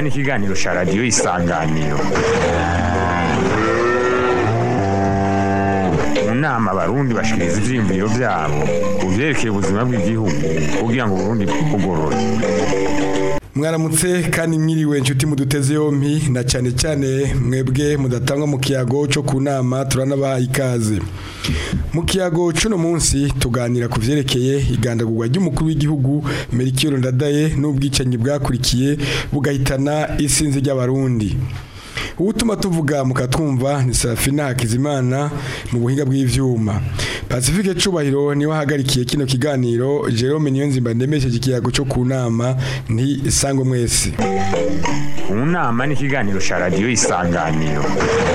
nama n'ikiganiro cya radiyo isanganiro mu nama abarundi bashikiriza ivyiyumviro vyabo ku vyerekeye ubuzima bw'igihugu kugira ngo uburundi bugorore mwaramutse kandi mwiriwe inshuti muduteze yompi na cyane cyane mwebwe mudatangwa mu kiyago cyo ku nama turanabaha ikaze mu kiyago cy'uno munsi tuganira ku vyerekeye igandagurwa ry'umukuru w'igihugu Melchior Ndadaye n'ubwicanyi bwakurikiye bugahitana isinzi ry'abarundi ubutuma tuvuga mukatwumva ni Serafina Hakizimana mu buhinga bw'ivyuma Pacifique Cubahiro niwe ahagarikiye kino kiganiro Jerome Niyonzimba ndemesheje ikiyago cyo ku nama nti sangwe mwese mu nama n'ikiganiro cya radiyo isanganiro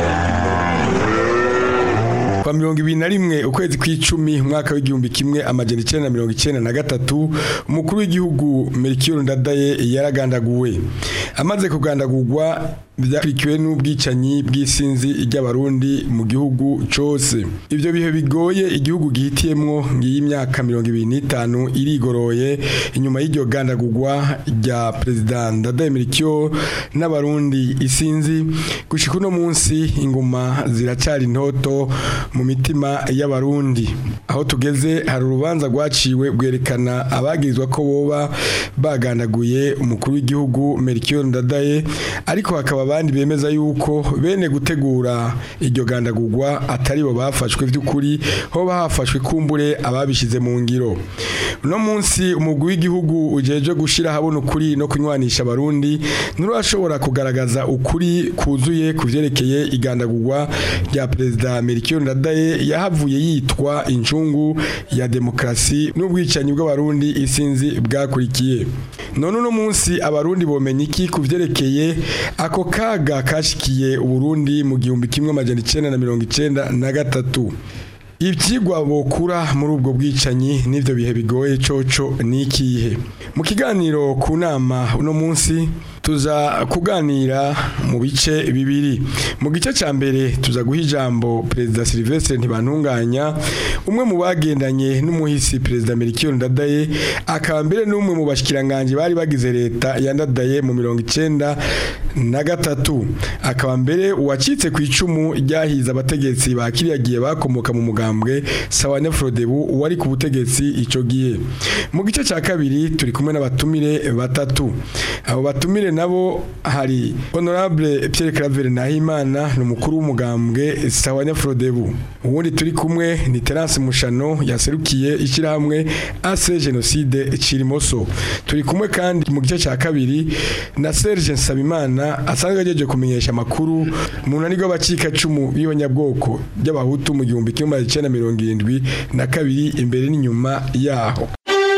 kwa mirongo ibiri na rimwe ukwezi kw'icumi umwaka w'igihumbi kimwe amajana icenda na mirongo icenda na gatatu umukuru w'igihugu Melchior Ndadaye yaragandaguwe amaze kugandagurwa byakurikiwe n'ubwicanyi bw'isinzi ry'abarundi mu gihugu cose ivyo bihe bigoye igihugu gihitiyemwo ngiyi imyaka mirongo ibiri n'itanu irigoroye inyuma y'iryo gandagurwa rya perezida Ndadaye Melchior n'abarundi isinzi gushika uno munsi inguma ziracari intoto mu mitima y'abarundi aho tugeze hari urubanza rwaciwe bwerekana abagirizwa ko boba bagandaguye umukuru w'igihugu Melchior Ndadaye ariko hakaba abandi bemeza yuko bene gutegura iryo gandagurwa atari bo bafashwe vy'ukuri ho hafashwe kumbure ababishize mu ngiro uno munsi umugwi w'igihugu ujeje gushira habona ukuri no kunywanisha abarundi nturashobora kugaragaza ukuri kuzuye ku vyerekeye igandagurwa rya perezida Melchior Ndadaye yahavuye yitwa incungu ya demokrasi n'ubwicanyi bw'abarundi isinzi bwakurikiye none uno munsi abarundi bomenya iki ku vyerekeye ako kaga kashikiye uburundi mu gihumbi kimwe amajana icenda na mirongo icenda na gatatu ibyigwa bokura muri ubwo bwicanyi n'ibyo bihe bigoye coco ni ikihe mu kiganiro ku nama uno munsi tuza kuganira mu bice bibiri mu gice cya mbere tuza guha ijambo perezida Sylvestre ntibantunganya umwe mu bagendanye n'umuhisi perezida Melchior Ndadaye akaba mbere n'umwe mu bashikiranganje bari bagize leta ya Ndadaye mu mirongo icenda na gatatu akaba mbere uwacitse ku icumu ryahiza abategetsi bakiriyagiye bakomoka mu mugambwe Sawane Frodebu wari ku butegetsi ico gihe mu gice cya kabiri turi kumwe n'abatumire batatu abo batumire nabo hari honorable Pierre Claver Nahimana ni umukuru w'umugambwe Sawanya Frodebu uwundi turi kumwe ni Terence Mushano yaserukiye ishyirahamwe AC Genocide Cirimoso turi kumwe kandi mu gice cya kabiri na Serge Nsabimana asanzwe ajeje kumenyesha amakuru mu nani rw'abacika cumu b'ibanyabwoko by'abahutu mu gihumbi kimwe icenda mirongo irindwi na kabiri imbere n'inyuma yaho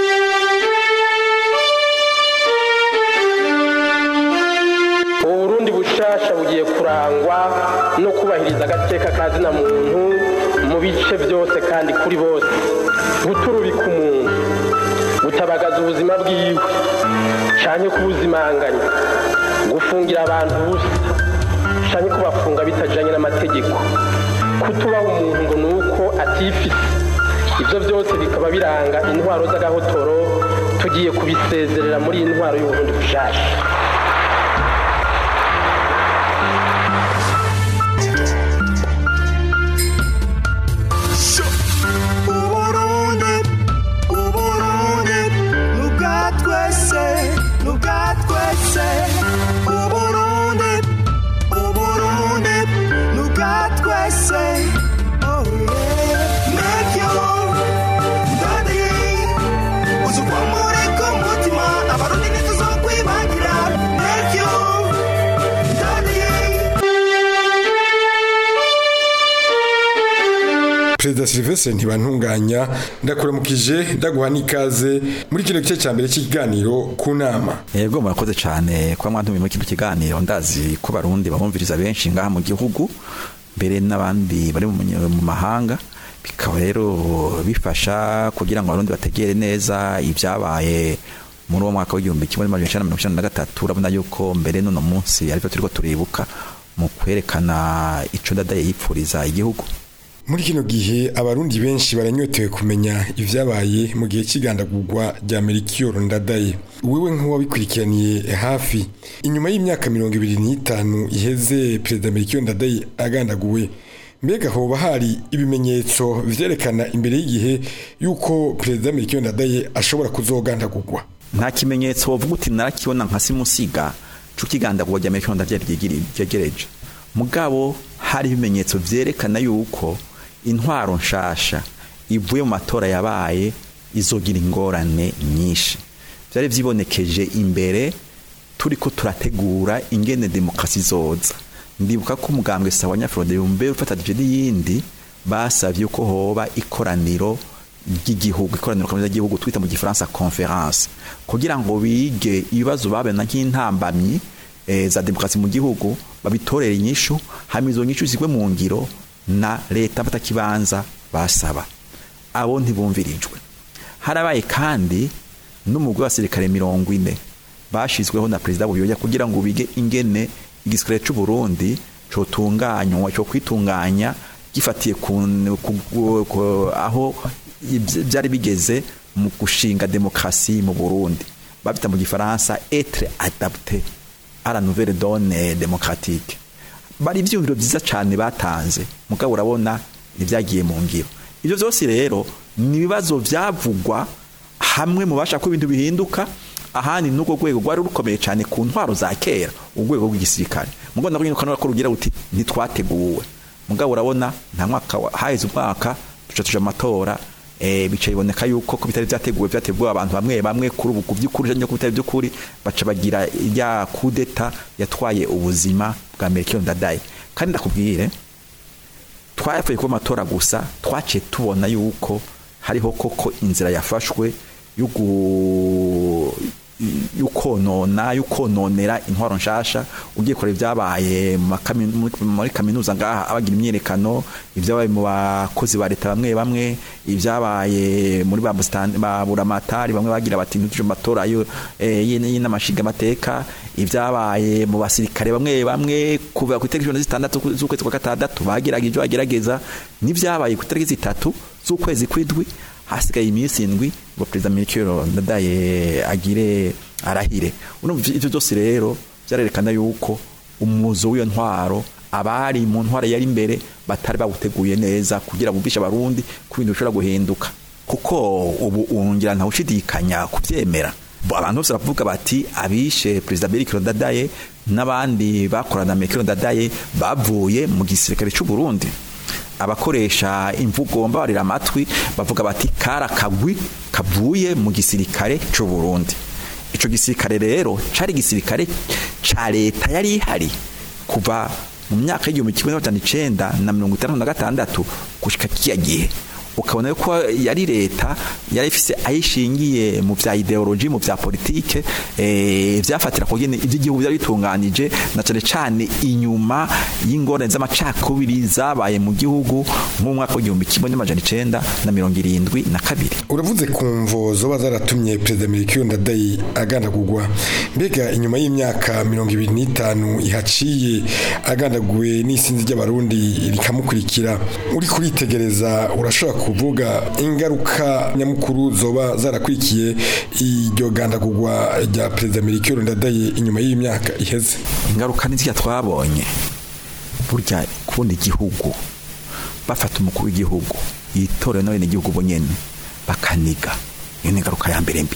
uburundi bushasha bugiye kurangwa no kubahiriza agateka ka zina muntu mu bice byose kandi kuri bose guturubika umuntu gutabagaza ubuzima bwiwe canke kubuzimanganya gufungira abantu ubusa canke kubafunga bitajanye n'amategeko kutubaha umuntu ngo nuko atifise ivyo byose bikaba biranga intwaro z'agahotoro tugiye kubisezerera muri iyi ntwaro y'uburundi bushasha uburundi uburundi nubwa twese nubwa twese uburundi uburundi nubwa twese oh yeah make your daddy uzukwa muri ko mutima abarundi ntituzokwibagira make your daddy Perezida Sylvestre ntibantunganya ndakuramukije ndaguha n'ikaze muri kino gice cya mbere cy'ikiganiro ku nama Yego murakoze cyane kuba mwantumiye muri kino kiganiro ndazi ko barundi babumviriza benshi ngaha mu gihugu mbere n'abandi bari mu munye- mu mahanga bikaba rero bifasha kugira ngo abarundi bategere neza ibyabaye muri uwo mwaka w'igihumbi kimwe n'amajana icenda na mirongo icenda na gatatu urabona yuko mbere n'uno munsi aribyo turiko turibuka mu kwerekana ico ndadaye yipfuriza igihugu muri kino gihe abarundi benshi baranyotewe kumenya ivyabaye mu gihe c'igandagurwa rya Melchior Ndadaye wewe nk'uwabikurikiraniye hafi inyuma y'imyaka mirongo ibiri n'itanu iheze perezida Melchior Ndadaye agandaguwe mbega hoba hari ibimenyetso vyerekana imbere y'igihe yuko perezida Melchior Ndadaye ashobora kuzogandagurwa nta kimenyetso wovuga uti narakibona nka simusiga cukigandagurwa rya Melchior Ndadaye ryegereje mugabo hari ibimenyetso vyerekana yuko intwaro nshasha ivuye mu matora yabaye izogira ingorane nyinshi byari vyibonekeje imbere turiko turategura ingene demokarasi zoza ndibuka ko umugambwe sawa nyafrode yumbe ufatanije n'iyindi basavye ko hoba ikoraniro ry'igihugu ikoraniro kaminuza ry'igihugu twita mu gifaransa conference kugira ngo bige ibibazo babena nk'intambamyi e, za demokarasi mu gihugu babitorere inyishu hama izo nyishu zigwe mu ngiro na leta batakibanza basaba abo ntibumvirijwe harabaye kandi n'umugwi w'abasirikare mirongo ine bashizweho na perezida buyoya kugira ngo bige ingene igisirikare c'u Burundi cotunganywa cyo kwitunganya gifatiye ku, ku, ku aho byari bigeze mu gushinga demokrasi mu Burundi babita mu gifaransa être adapté à la nouvelle donne démocratique bari ibyumviro byiza cyane batanze mugabo urabona ntibyagiye mu ngiro ibyo byose rero ni ibibazo byavugwa hamwe mu bashaka ko ibintu bihinduka ahandi n'urwo rwego rwari rukomeye cyane ku ntwaro za kera urwego rw'igisirikare mugabo nabwo nyine ko rugira ruti ntitwateguwe mugabo urabona nta mwaka haheze umwaka duca tuja amatora eh bica biboneka yuko ko bitari byateguwe byateguwe abantu bamwe bamwe kuri ubu kuvyukuri cyangwa bitari byukuri baca bagira ya kudeta yatwaye ubuzima bwa Melchior Ndadaye kandi ndakubwire twayafuye kuba amatora gusa twaciye tubona yuko hariho koko inzira yafashwe yukonona yukononera intwaro nshasha ugiye kure ibyabaye muri kaminuza ngaha abagira imyerekano ibyabaye mu bakozi ba leta bamwe bamwe ibyabaye muri ba ba buramatari bamwe bagira bati ntituje matora yo y'inamashiga amateka ibyabaye mu basirikare bamwe bamwe kuva ku itariki zitandatu z'ukwezi kwa gatandatu bagerageje bagerageza n'ibyabaye ku itariki zitatu z'ukwezi kw'indwi hasigaye iminsi indwi ngo perezida Melchior Ndadaye agire arahire urumva ivyo byose rero byarerekana yuko umuzo w'iyo ntwaro abari mu ntwaro yari imbere batari bawuteguye neza kugira bumvishe abarundi ko ibintu bishobora guhinduka kuko ubu ungira ntawe ushidikanya kuvyemera abantu bose baravuga bati abishe perezida Melchior Ndadaye n'abandi bakorana na Melchior Ndadaye bavuye mu gisirikare cy'u Burundi abakoresha imvugo mbabarira amatwi bavuga bati kara kagwi kavuye mu gisirikare cy'u Burundi ico gisirikare rero cari gisirikare ca leta yari ihari kuva mu myaka y'igihumbi kimwe n'amajana icenda na mirongo itandatu na gatandatu gushika kiya gihe ukabona yuko yari leta yari ifise ayishingiye mu vya ideology mu vya politike eh vyafatira ko gene ivy'igihugu byari bitunganije na cyane cyane inyuma y'ingorane z'amacakubiri zabaye mu gihugu mu mwaka w'igihumbi kimwe n'amajana icenda na mirongo irindwi na kabiri uravuze ku mvo zoba zaratumye perezida Melchior Ndadaye agandagurwa mbega inyuma y'imyaka mirongo ibiri n'itanu ihaciye agandaguwe n'isinzi ry'abarundi rikamukurikira uri kuritegereza urashobora kuvuga ingaruka nyamukuru zoba zarakurikiye iryo gandagurwa rya perezida Melchior Ndadaye inyuma y'imyaka iheze ingaruka nizya twabonye burya kubona igihugu bafata umukuru w'igihugu yitorewe n'abene igihugu bonyene bakaniga iyo ni ingaruka ya mbere mbi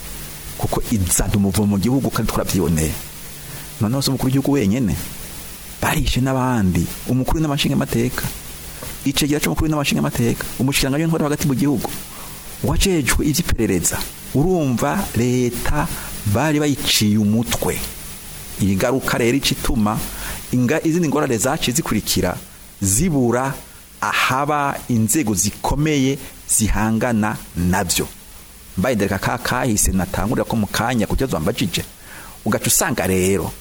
kuko izana umuvumo mu gihugu kandi twarabyiboneye noneho se umukuru w'igihugu wenyene barishe n'abandi umukuru n'amashinga amateka icegera cy'umukuru n'amashinga amateka umushikiranganje w'intwaro hagati mu gihugu wajejwe ivy'iperereza urumva leta bari bayiciye umutwe iyi ngaruka rero icituma inga izindi ngorane zaciye zikurikira zibura ahaba inzego zikomeye zihangana navyo mbaye ndereka ka kahise natangurira ko mu kanya kugeza wambajije ugaca usanga rero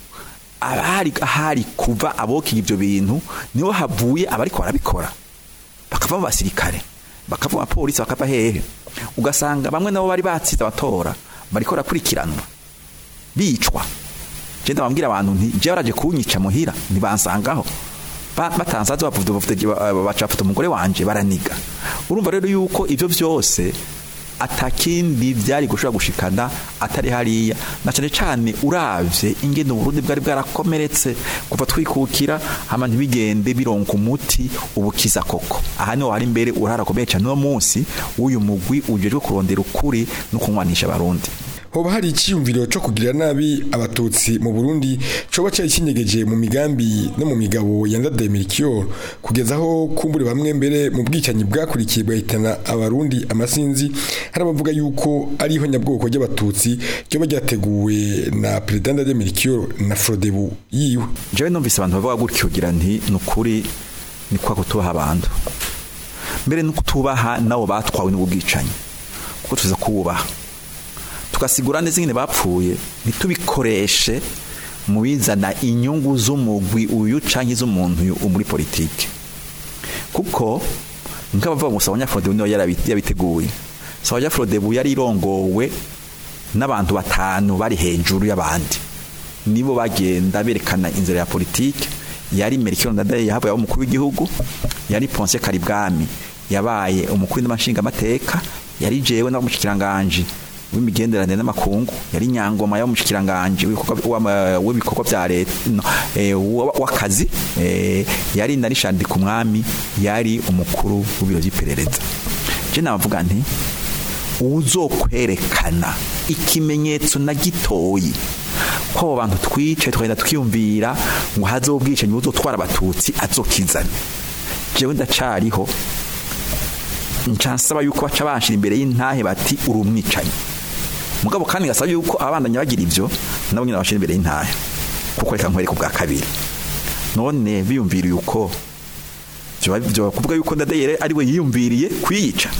abari ahari kuva abokiye ibyo bintu niho havuye abariko barabikora bakava mu basirikare bakava mu bapolisi bakava hehe ugasanga bamwe nabo bari batsinze abatora bariko barakurikiranwa bicwa je ndababwira abantu nti je baraje kunyica muhira ntibansangaho ba- batansaza bavuga baca bafata umugore wanje baraniga urumva rero yuko ivyo vyose atakindi byari gushobora gushikana atari hariya na cyane cyane uravye ingene uburundi bwari bwarakomeretse kuva twikukira hama ntibigende bironka umuti ubukiza koko aha niho hari imbere uraharakomeye cyane uno munsi w'uyu mugwi ujejwe kurondera ukuri no kunywanisha abarundi hoba hari icyiyumviro cyo kugira nabi abatutsi mu Burundi coba cyari kinyegeje mu migambi no mu migabo ya Ndadaye kugeza aho kumbure bamwe mbere mu bwicanyi bwakurikiye bwahitana abarundi amasinzi hari abavuga yuko ariho nyabwoko ry'abatutsi ryo ryateguwe na President Ndadaye na Frodebu yiwe jewe numvise abantu bavuga gutyo ugira nti ni ukuri ni kwa kutubaha abantu mbere no kutubaha nabo batwawe n'ubwicanyi kuko tuza kububaha tugasigura neza ingene bapfuye ntitubikoreshe mu bizana inyungu z'umugwi uyu canke z'umuntu uyu muri politike kuko nk'abavuga ngo Sawanya Frodebu niwe yarabi- yabiteguye Sawanya Frodebu yari irongowe n'abantu batanu bari hejuru y'abandi nibo bagenda berekana inzira ya politike yari Melchior Ndadaye yahabaye umukuru w'igihugu yari Ponce Karibwami yabaye umukuru n'amashinga amateka yari jewe n'abamushikiranganje w'imigenderanire n'amakungu yari nyangoma y'umushikiranganje w'ibikorwa w'ama- w'ibikorwa bya leta no, eh, wa- w'akazi eh, yari na Richard Kumwami yari umukuru w'ibiro by'iperereza je nabavuga nti uzokwerekana ikimenyetso na gitoyi ko abo bantu twice twagenda twiyumvira ngo haze ubwicanyi buzotwara abatutsi azokizana jewe ndacariho ncansaba yuko baca banshira imbere y'intahe bati uri umwicanyi mugabo kandi gasaba yuko abandanya bagira ivyo nabo nyine bashira imbere y'intahe kuko reka nkwereka ubwa kabiri none biyumvira yuko vyoba vyoba kuvuga yuko ndadayere ari we yiyumviriye kwiyica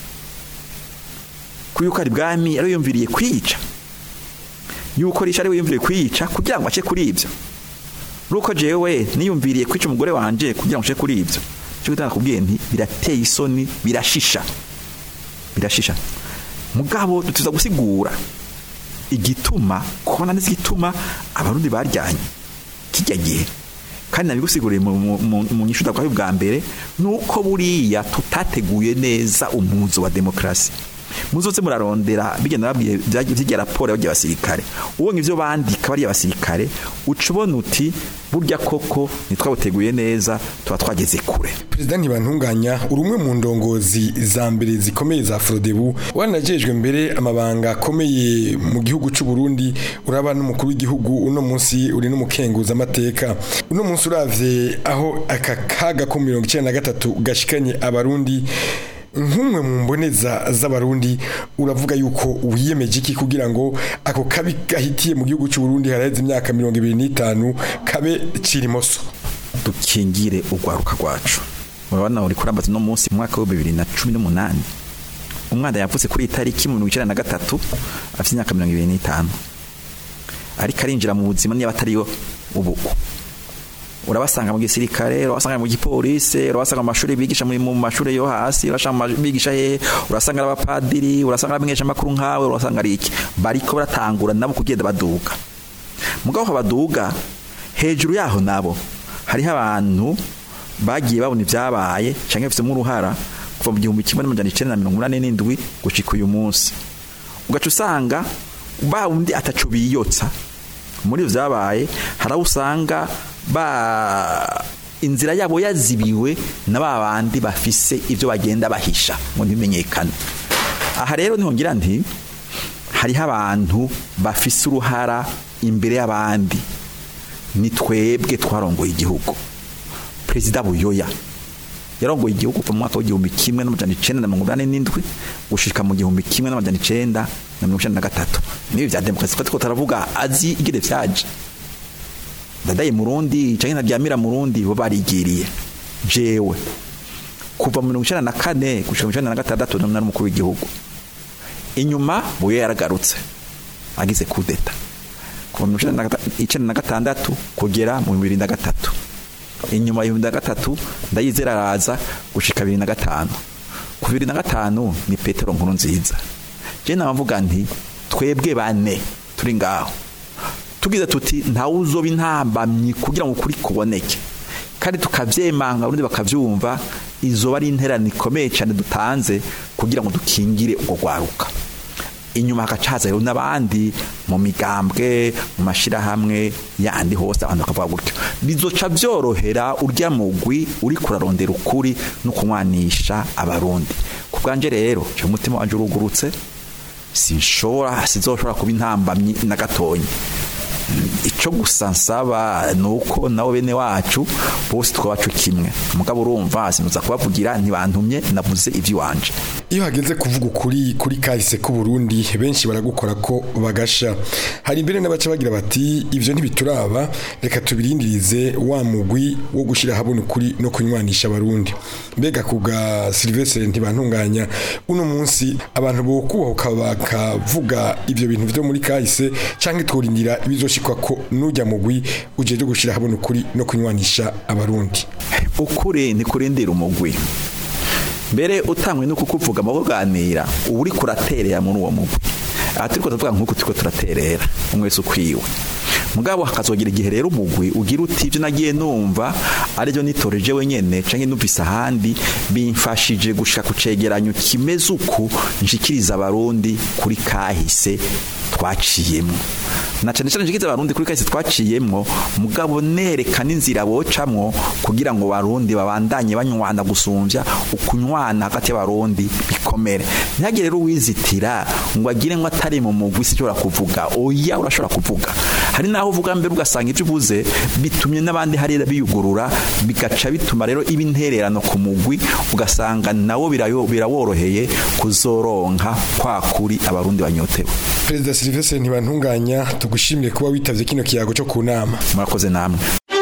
kuyuko ari bwami ari we yiyumviriye kwiyica yuko risha ari we yiyumviriye kwiyica kugira ngo ace kuri ivyo nuko jewe niyumviriye kwica umugore wanje kugira ngo ace kuri ivyo cyo gutanga kubwiye nti birateye isoni birashisha birashisha mugabo tuza gusigura igituma kubona neza igituma abarundi baryanye kijya gihe kandi nabigusiguriye mu- mu- mu- mu nyishu ndakwaye bwa mbere nuko buriya tutateguye neza umuzo wa demokrasi muzoze murarondera bigenda babwiye byagiye by'igihe raporo y'abagiye abasirikare ubonye ivyo bandika bariya abasirikare uca ubona uti burya koko ntitwabuteguye neza tuba twageze kure Perezida ntibantunganya uri umwe mu ndongozi za mbere zikomeye za Frodebu wanajejwe mbere amabanga akomeye mu gihugu cy'u Burundi uraba n'umukuru w'igihugu uno munsi uri n'umukenguza amateka uno munsi uravye aho aka kaga ko 1993 gashikanye abarundi nk'umwe mu mboneza z'abarundi uravuga yuko wiyemeje iki kugira ngo ako kabi gahitiye mu gihugu cy'u Burundi haraheze imyaka 25 kabe kirimoso dukingire urwaruka rwacu murabona uri kurambaza no munsi mu mwaka wa bibiri na cumi n'umunani umwana yavutse kuri iyi tariki mu mirongo icyenda na gatatu afite imyaka mirongo ibiri n'itanu ariko arinjira mu buzima niba atariyo ubu urabasanga mu gisirikare urabasanga mu gipolisi urabasanga mu mashuri bigisha muri- mu mashuri yo hasi urasanga mu ma- bigisha he urasanga ari abapadiri urasanga ari abamenyesha amakuru nkawe urasanga ari iki bariko baratangura nabo kugenda baduga mugabo aho baduga hejuru yaho nabo hariho abantu bagiye babona ibyabaye cyangwa bafitemo uruhara kuva mu gihumbi kimwe n'amajana icenda na mirongo inani n'indwi gushika uyu munsi ugaca usanga ba wundi ataco biyotsa muri ivyo vyabaye hari aho usanga ba inzira yabo yazibiwe na ba bandi bafise ivyo bagenda bahisha ngo ntibimenyekane aha rero niho ngira nti hariho abantu bafise uruhara imbere y'abandi ni twebwe twarongoye igihugu perezida buyoya yarongoye igihugu kuva mu mwaka w'igihumbi kimwe n'amajana icenda na mirongo inani n'indwi gushika mu gihumbi kimwe n'amajana icenda na mirongo icenda na gatatu nibi vya demokarasi twari taravuga azi igire vyaje dadaye murundi canke naryamira murundi bo barigiriye jewe kuva mu mirongo icenda na kane gushika mu icenda na gatandatu nari umukuru w'igihugu inyuma buyo yaragarutse agize kudeta kuva mu icenda na gata- icenda na gatandatu kugera mu bibiri na gatatu inyuma ya bibiri na gatatu ndayizera araza gushika bibiri na gatanu ku bibiri na gatanu ni petero nkuru nziza je nabavuga nti twebwe bane turi ngaho tugize tuti ntawe uzoba intambamyi kugira ngo ukuri kuboneke kandi tukavyemanga abarundi bakavyumva izoba ari intererano ikomeye cyane dutanze kugira ngo dukingire ubwo rwaruka inyuma hagaca haza rero n'abandi mu migambwe mu mashirahamwe yandi hose abantu bakavuga gutyo bizoca byorohera urya mugwi uri kurarondera ukuri no kunywanisha abarundi ku bwanje rero cyo umutima wanje urugurutse sinshobora sizoshobora kuba intambamyi na gatonyi icyo gusa nsaba ni uko nabo bene wacu bose twabacu kimwe mugabo urumva sinuza kubavugira ntibantumye navuze iby'iwanje iyo hageze kuvuga ukuri kuri kahise k'u Burundi benshi baragukora ko bagasha hari imbere n'abaca bagira bati ivyo ntibituraba reka tubirindirize wa mugwi wo gushira habona ukuri no kunywanisha abarundi mbega kuga Sylvestre ntibantunganya uno munsi abantu bo kubahuka bakavuga ivyo bintu vyo muri kahise canke tworindira ibizoshikwa ko nujya mugwi ujeje gushira habona ukuri no kunywanisha abarundi ukuri ni kurindira umugwi mbere utangwe no kukuvuga mu kuganira uba uri kuraterera muri uwo mugwi aha turiko turavuga nk'uko turiko turaterera umwese ukwiwe mugabo hakazogira igihe rero umugwi ugira uti ibyo nagiye numva aribyo nitoreje wenyene canke numvise ahandi bimfashije gushika ku cegeranyo kimeze uku nshikiriza abarundi kuri kahise twaciyemo na cyane cyane nshikiriza abarundi kuri kahise twaciyemo mugabo nerekana inzira bocamwo kugira ngo barundi babandanye banywana gusumvya ukunywana hagati y'abarundi bikomere ntihagire rero uwizitira ngo agire ngo atari mu mugwi sinshobora kuvuga oya urashobora kuvuga hari naho uvuga mbere ugasanga ibyo uvuze bitumye n'abandi hariya biyugurura bigaca bituma rero iba intererano ku mugwi ugasanga nawo birayo- biraworoheye kuzoronka kwa kuri abarundi banyotewe Perezida Sylvestre ntibantunganya tugushimire kuba witavye kino kiyago cyo ku nama murakoze namwe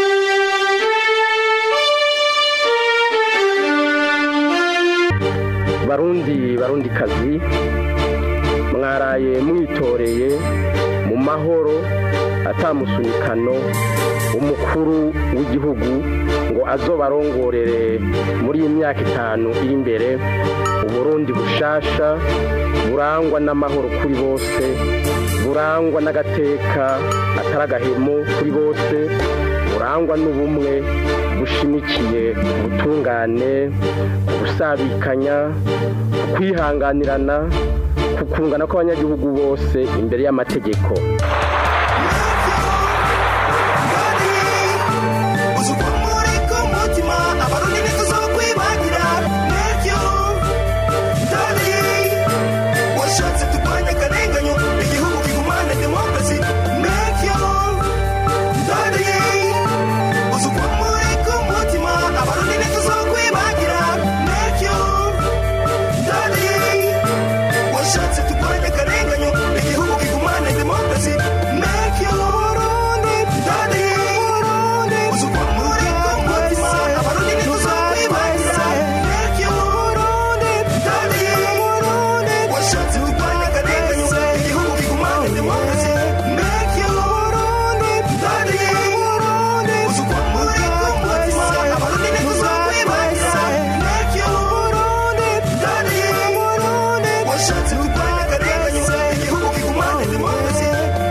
barundi barundi kazi mwaraye mwitoreye mu mahoro atamusunikano umukuru w'igihugu ngo azobarongorere muri iyi myaka itanu iri imbere uburundi bushasha burangwa n'amahoro kuri bose burangwa n'agateka atari agahemo kuri bose burangwa n'ubumwe bushimikiye ubutungane gusabikanya kwihanganirana kukungana kw'abanyagihugu bose imbere y'amategeko Washatse turwanye akarenganyo igihugu kigumane demokarasi make you Burundi Burundi Burundi uzukwa muri umutima abarundi ntituzokwibagiza make you Burundi Burundi Burundi washatse turwanye akarenganyo igihugu kigumane demokarasi make you Burundi Burundi Burundi uzukwa muri umutima abarundi ntituzokwibagiza make you Burundi Burundi Burundi washatse turwanye akarenganyo igihugu kigumane demokarasi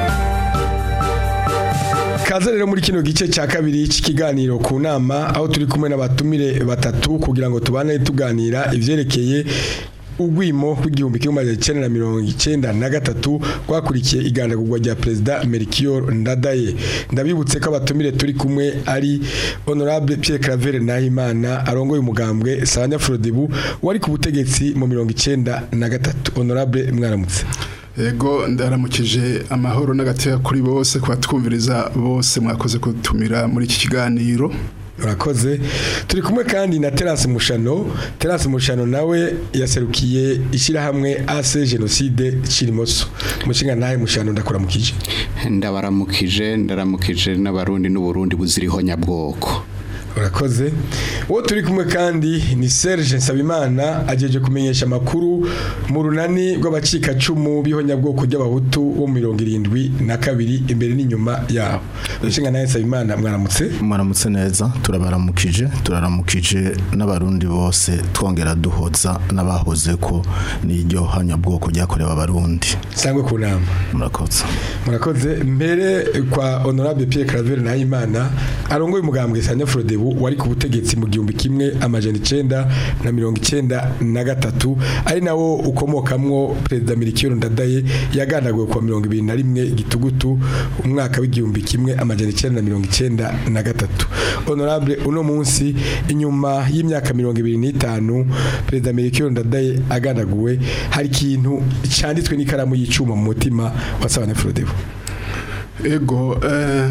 Kaze rero muri kino gice cya kabiri cy'ikiganiro ku nama aho turi kumwe n'abatumire batatu kugira ngo tubane tuganira ivyerekeye ugwimo rw'igihumbi kimwe magana cyenda na mirongo icyenda na gatatu rwakurikiye igandagurwa rya perezida Melchior Ndadaye ndabibutse ko abatumire turi kumwe ari honorable Pierre Claver Nahimana arongoye umugambwe Sanya Frodebu wari ku butegetsi mu mirongo icyenda na gatatu honorable mwaramutse Ego ndaramukije amahoro n'agateka kuri bose kubatwumviriza bose mwakoze kutumira muri iki kiganiro Urakoze turi kumwe kandi na Terence Mushano Terence Mushano nawe yaserukiye ishyirahamwe AC Genocide Chirimoso mushinga nawe Mushano ndakuramukije ndabaramukije ndaramukije n'abarundi n'uburundi buziriho nyabwoko urakoze uwo turi kumwe kandi ni Serge Nsabimana ajeje kumenyesha amakuru mu runani rw'abacikacumu b'ihonyabwoko ry'abahutu bo mu mirongo irindwi na kabiri imbere n'inyuma yabo mushinga nawe Nsabimana mwaramutse mwaramutse neza turabaramukije turaramukije n'abarundi bose twongera duhoza n'abahoze ko n'iryo hanyabwoko ryakorewe abarundi sangwe ku nama murakoze murakoze mbere kwa honorable Pierre Claver Nahimana arongoye umugambwe Sanya Frodebu Frodebu wari ku butegetsi mu gihumbi kimwe amajana icenda na mirongo icenda na gatatu ari nawo ukomokamwo perezida Mirikiyoro Ndadaye yagandaguwe kwa mirongo ibiri na rimwe gitugutu umwaka w'igihumbi kimwe amajana icenda na mirongo icenda na gatatu honorable uno munsi inyuma y'imyaka mirongo ibiri n'itanu perezida Mirikiyoro Ndadaye agandaguwe hari ikintu cyanditswe n'ikaramu y'icuma mu mutima wa Sabane Frodebu ego eh,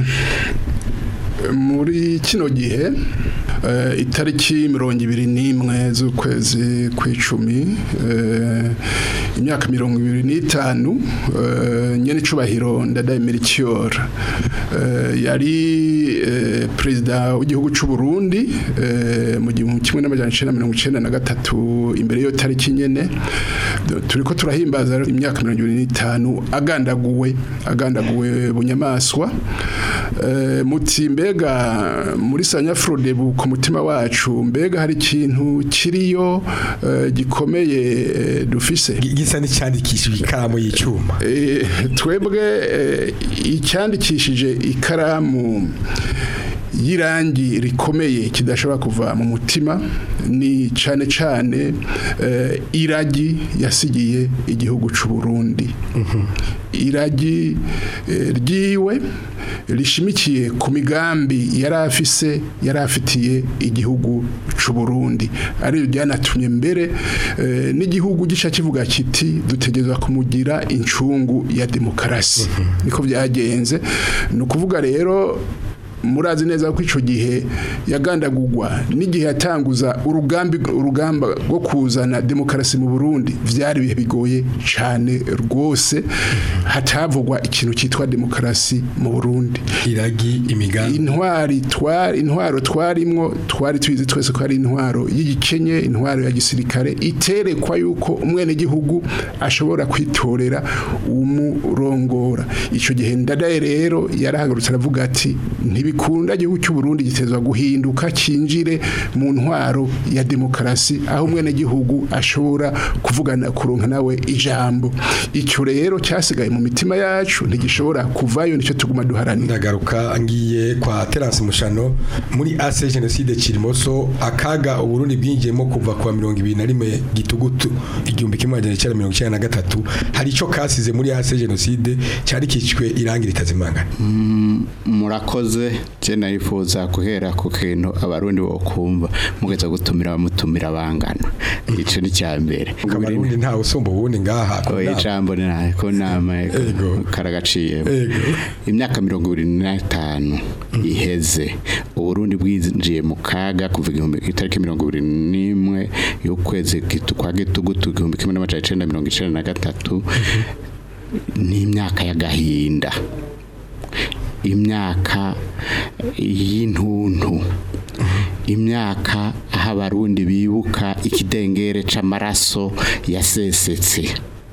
muri kino gihe eh, itariki mirongo ibiri n'imwe z'ukwezi kw'icumi eh, imyaka mirongo ibiri n'itanu eh, nyene icubahiro ndadaye Melchior eh, yari eh, perezida w'igihugu c'u Burundi eh, mu gihumbi kimwe n'amajana icenda mirongo icenda na gatatu imbere y'iyo tariki nyene turiko turahimbaza rero imyaka mirongo ibiri n'itanu agandaguwe agandaguwe bunyamaswa Eh, muti mbega muri sanyafrodebu ku mutima wacu mbega hari ikintu kiriyo eh, gikomeye eh, dufise Gi- gisa n'icyandikishije ikaramu y'icuma Eh, twebwe eh, icyandikishije ikaramu y'irangi rikomeye kidashobora kuva mu mutima ni cyane cyane eh, iragi yasigiye igihugu cy'u Burundi iragi eh, ryiwe rishimikiye ku migambi yari afise yari afitiye igihugu cy'u Burundi ari ryanatumye mbere eh, n'igihugu gica kivuga kiti dutegerezwa kumugira incungu ya demokarasi niko byagenze ni ukuvuga rero murazi neza ko icyo gihe yagandagurwa n'igihe yatanguza urugambi urugamba rwo kuzana demokarasi mu Burundi byari ibihe bigoye cyane rwose hatavugwa ikintu cyitwa demokarasi mu Burundi iragi imigambi intwari twari intwaro twarimwo twari tubizi twese ko ari intwaro y'igikenye intwaro ya gisirikare iterekwa yuko umwene gihugu ashobora kwitorera umurongora ico gihe ndadaye rero yarahagurutse aravuga ati ntibikunda igihugu cy'u Burundi gitezwa guhinduka kinjire mu ntwaro ya demokarasi aho umwene gihugu ashobora kuvugana kuronka nawe ijambo icyo rero cyasigaye mu mitima yacu ntigishobora kuvayo nicyo tuguma duharanira ndagaruka ngiye kwa Terence Mushano muri AC Genocide Kirimoso akaga uburundi bwinjiyemo kuva kwa 2021 gitugutu igihumbi kimwe amajana icenda mirongo icenda na gatatu hari ico kasize muri AC Genocide cyari kicwe irangi ritazimangana murakoze je narifuza guhera ku kintu abarundi bokumva mugeza gutumira abamutumira bangana ico ni cya mbere kabarundi ntawe usumba ubundi ngaha ku Oya, nama. ijambo ni nahe ko nama Ego. karagaciyemo Ego. imyaka mirongo ibiri n'itanu iheze uburundi bwinjiye mu kaga kuva igihumbi itariki mirongo ibiri n'imwe y'ukwezi gitu- kwa gitugutu igihumbi kimwe n'amajana icenda mirongo icenda na gatatu n'imyaka y'agahinda imyaka y'intuntu imyaka aho abarundi bibuka ikidengere c'amaraso yasesetse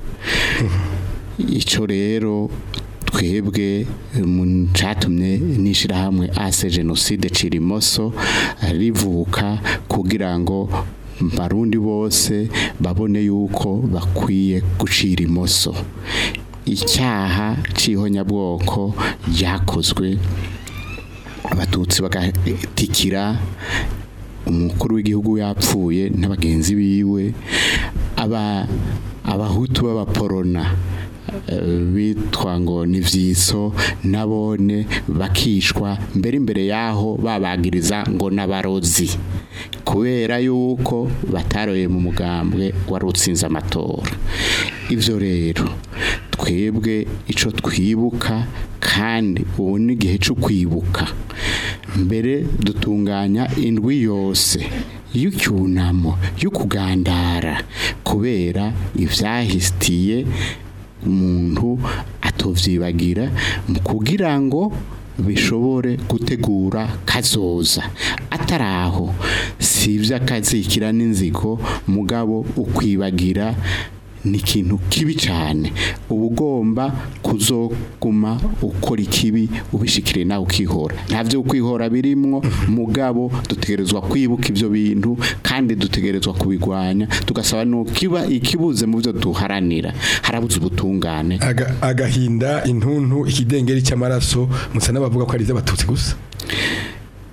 ico rero twebwe mu catumye n'ishirahamwe ase genocide cirimoso rivuka kugira ngo barundi bose babone yuko bakwiye gucira imoso icyaha c'ihonyabwoko ryakozwe abatutsi bagatikira umukuru w'igihugu yapfuye n'abagenzi biwe aba abahutu b'abaporona eh, bitwa ngo ni vyiso nabone bakishwa mbere imbere yaho babagiriza ngo n'abarozi kubera yuko bataroye mu mugambwe wari utsinze amatora ivyo rero twebwe ico twibuka kandi ubu ni igihe cyo kwibuka mbere dutunganya indwi yose y'icyunamo yo kugandara kubera ivyahitiye umuntu atovyibagira mu kugira ngo bishobore gutegura kazoza ataraho si ivy'akazikira n'inzigo mugabo ukwibagira ni ikintu kibi cyane uba ugomba kuzoguma ukora ikibi ubishikire nawe ukihora nta byo kwihora birimwo mugabo dutegerezwa kwibuka ibyo bintu kandi dutegerezwa kubigwanya tugasaba nukiba ikibuze mu byo duharanira harabuze ubutungane Aga- agahinda intuntu ikidengeri cy'amaraso musa n'abavuga ko ari iz'abatutsi gusa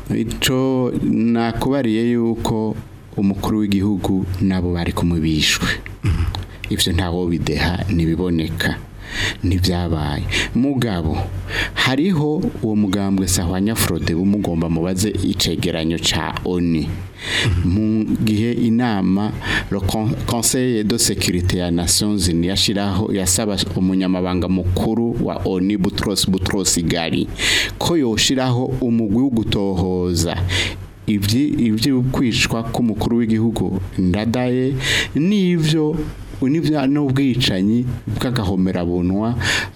ico nakubariye yuko umukuru w'igihugu nabo bari kumubishwe ivyo ntawo bideha nibiboneka ntibyabaye mugabo hariho uwo mugambwe sahwanya frode bumugomba mubaze icegeranyo ca oni mu gihe inama le Con- conseil de sécurité ya nations unies yashiraho yasaba umunyamabanga mukuru wa oni butros butros gali ko yoshiraho umugwi wo gutohoza ibyi ibyo kwicwa k'umukuru w'igihugu ndadaye n'ivyo n'ibya n'ubwicanyi bw'agahomerabunwa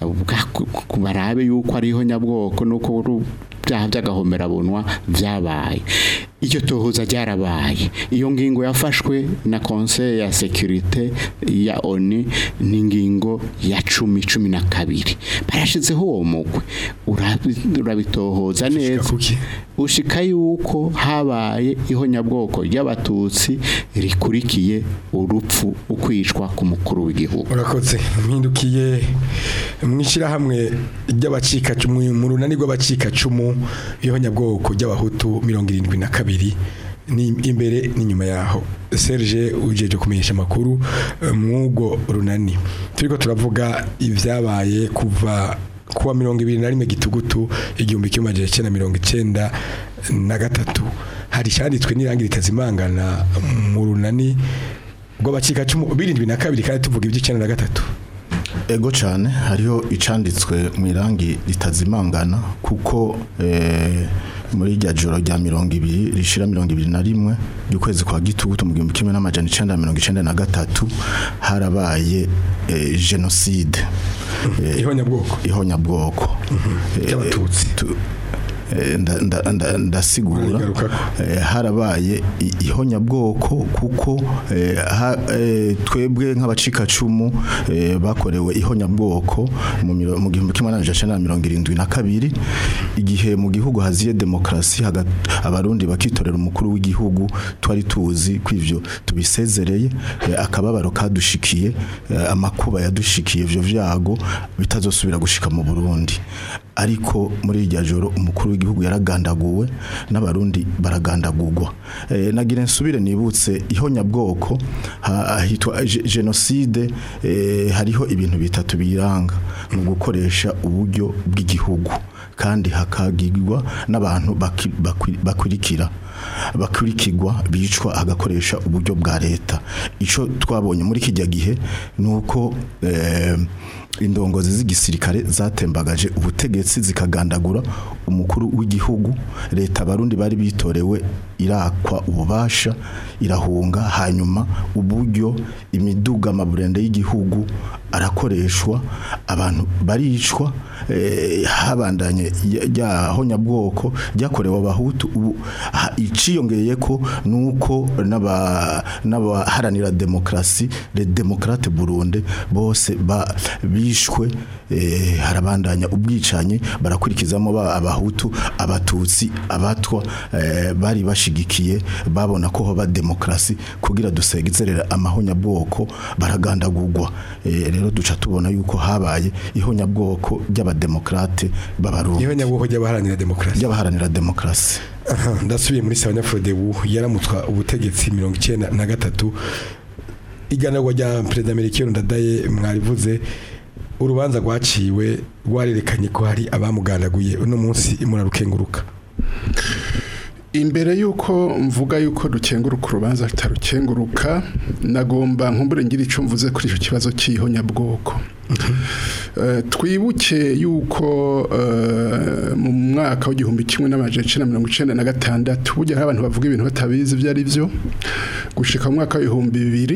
bwa- barabe yuko ariho nyabwoko nuko uru- byaha by'agahomerabunwa byabaye iryo tohoza ryarabaye iyo ngingo yafashwe na conseil ya sécurité ya ONU ni ingingo ya cumi cumi na kabiri barashizeho uwo mugwi urabi- urabitohoza neza kuki? ushika yuko habaye ihonyabwoko ry'abatutsi rikurikiye urupfu ukwicwa ku mukuru w'igihugu urakoze mpindukiye mw'ishyirahamwe ry'abacikacumu mu runani rw'abacikacumu b'ihonyabwoko ry'abahutu mirongo irindwi na kabiri ni imbere n'inyuma yaho serge ujeje kumenyesha amakuru eh, mw'ubwo runani turiko turavuga ibyabaye kuva kuwa mirongo ibiri na rimwe gitugutu igihumbi kimwe amajana icyenda mirongo icyenda na gatatu hari icyanditswe n'irangi ritazimangana mu runani rw'abacikacumu birindwi na kabiri kandi tuvuga iby'icyenda na gatatu ego cyane hariho icanditswe mu irangi ritazimangana kuko eh, muri rya joro rya mirongo ibiri rishira mirongo ibiri na rimwe ry'ukwezi kwa gitugutu mu gihumbi kimwe n'amajana icenda na mirongo icenda na gatatu harabaye eh, jenoside Eh, ihonyabwoko ihonyabwoko Eh, Ry'Abatutsi. tu- eh, nda- nda- nda- ndasigura Urigarukako. eh, harabaye i- ihonyabwoko kuko eh, ha- eh, twebwe nk'abacikacumu eh, bakorewe ihonyabwoko mu miro- mu gihumbi kimwe n'amajana icenda na mirongo irindwi na kabiri igihe mu gihugu haziye demokarasi haga- abarundi bakitorera umukuru w'igihugu twari tuzi ko ivyo tubisezereye eh, akababaro kadushikiye eh, amakuba yadushikiye ivyo vyago bitazosubira gushika mu Burundi ariko muri irya joro umukuru w'igihugu yaragandaguwe n'abarundi baragandagurwa eh, nagira nsubire nibutse ihonyabwoko ha- hitwa ge- genocide eh, hariho ibintu bitatu biranga mu gukoresha uburyo bw'igihugu kandi hakagirwa n'abantu baki- bakwi- bakurikira bakurikirwa bicwa agakoresha uburyo bwa leta ico twabonye muri kijya gihe nuko eh, indongozi z'igisirikare zatembagaje ubutegetsi zikagandagura umukuru w'igihugu leta abarundi bari bitorewe irakwa ububasha irahunga hanyuma uburyo imiduga amaburende y'igihugu arakoreshwa abantu baricwa eh, habandanye ryaho nyabwoko ryakorewe abahutu ubu ha- iciyongeye ko nuko n'aba n'abaharanira demokrasi les démocrates burunde bose ba bishwe eh, harabandanya ubwicanye barakurikizamo ba abahutu abatutsi abatwa eh, bari bashigikiye babona ko hoba demokrasi kugira dusegezerera amahonyabwoko baragandagurwa eh, rero duca tubona yuko habaye ihonyabwoko ry'abademokrate b'abarundi ihonyabwoko ry'abaharanira demokarasi ry'abaharanira demokrasi Aha, ndasubiye muri Sawanya Frodebu yaramutswa ubutegetsi mirongo icyenda na gatatu iganagwa rya perezida Melchior Ndadaye mwarivuze urubanza rwaciwe rwarerekanye ko hari abamugandaguye uno munsi murarukenguruka imbere y'uko mvuga y'uko dukenguruka urubanza rutarukenguruka nagomba nkumbure ngira icyo mvuze kuri icyo kibazo cy'ihonyabwoko Eh, twibuke y'uko eh, mu mwaka w'igihumbi kimwe n'amajana icenda na mirongo icenda na gatandatu burya hari abantu bavuga ibintu batabizi ibyo ari byo gushika mu mwaka w'ibihumbi bibiri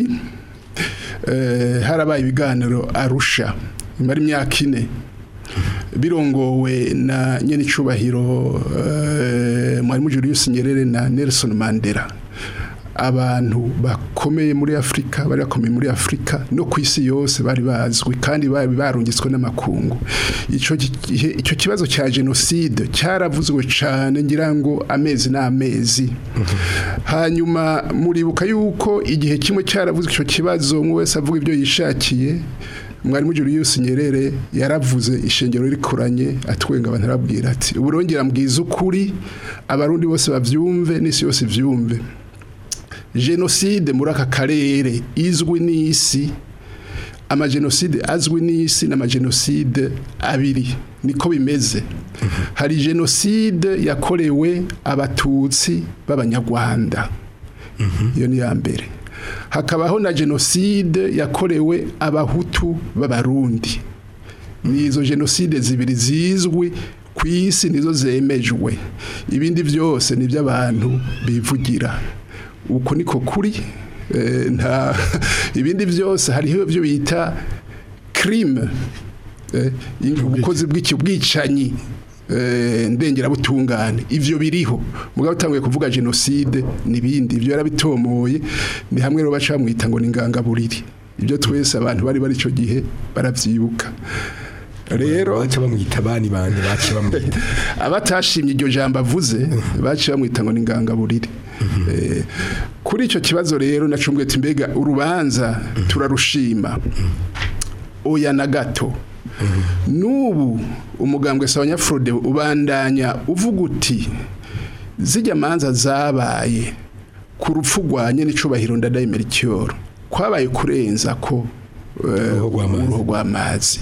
eh, harabaye ibiganiro arusha imara imyaka ine birongowe na nyenicubahiro uh, mwarimu Julius Nyerere na Nelson Mandela abantu bakomeye muri Afrika bari bakomeye muri Afrika no ku isi yose bari bazwi kandi bari barungitswe n'amakungu ico gihe icyo kibazo cya genocide cyaravuzwe cyane ngira ngo amezi n'amezi hanyuma muribuka yuko igihe kimwe cyaravuzwe icyo kibazo umwe wese avuga ibyo yishakiye mwarimu Julius Nyerere yaravuze ishengero rikoranye atwenga abantu arabwira ati uburongera mbwiza ukuri abarundi bose bavyumve n'isi yose ivyumve jenoside muri aka karere izwi n'isi amajenoside azwi n'isi n'amajenoside abiri niko bimeze hari jenoside yakorewe abatutsi b'abanyarwanda iyo ni iya mbere hakabaho na jenoside yakorewe abahutu b'abarundi ni izo jenoside zibiri zizwi ku isi nizo zemejwe ibindi byose ni iby'abantu bivugira uko niko kuri Eh, nta ibindi byose hariho ibyo bita crime eh, ubukozi bw'ikibwicanyi eh, ndengerabutungane ivyo biriho mugabo utanguye kuvuga genocide nibindi ivyo yarabitomoye ni hamwe rero baca bamwita ngo ni ingangaburiri ibyo twese abantu bari bari ico gihe baravyibuka rero baca bamwita bani bandi baca bamwita abatashimye iryo jambo avuze baciye bamwita ngo ni ingangaburiri Eh, kuri icyo kibazo rero nacumbwe ati mbega urubanza turarushima oya na gato n'ubu umugambwe sabanyafurode ubandanya uvuga uti zijya manza zabaye ku rupfu rwanye n'icubahiro ndadaye merikiyoro kwabaye kurenza ko eh, Uruhu rw'amazi. uruhu rw'amazi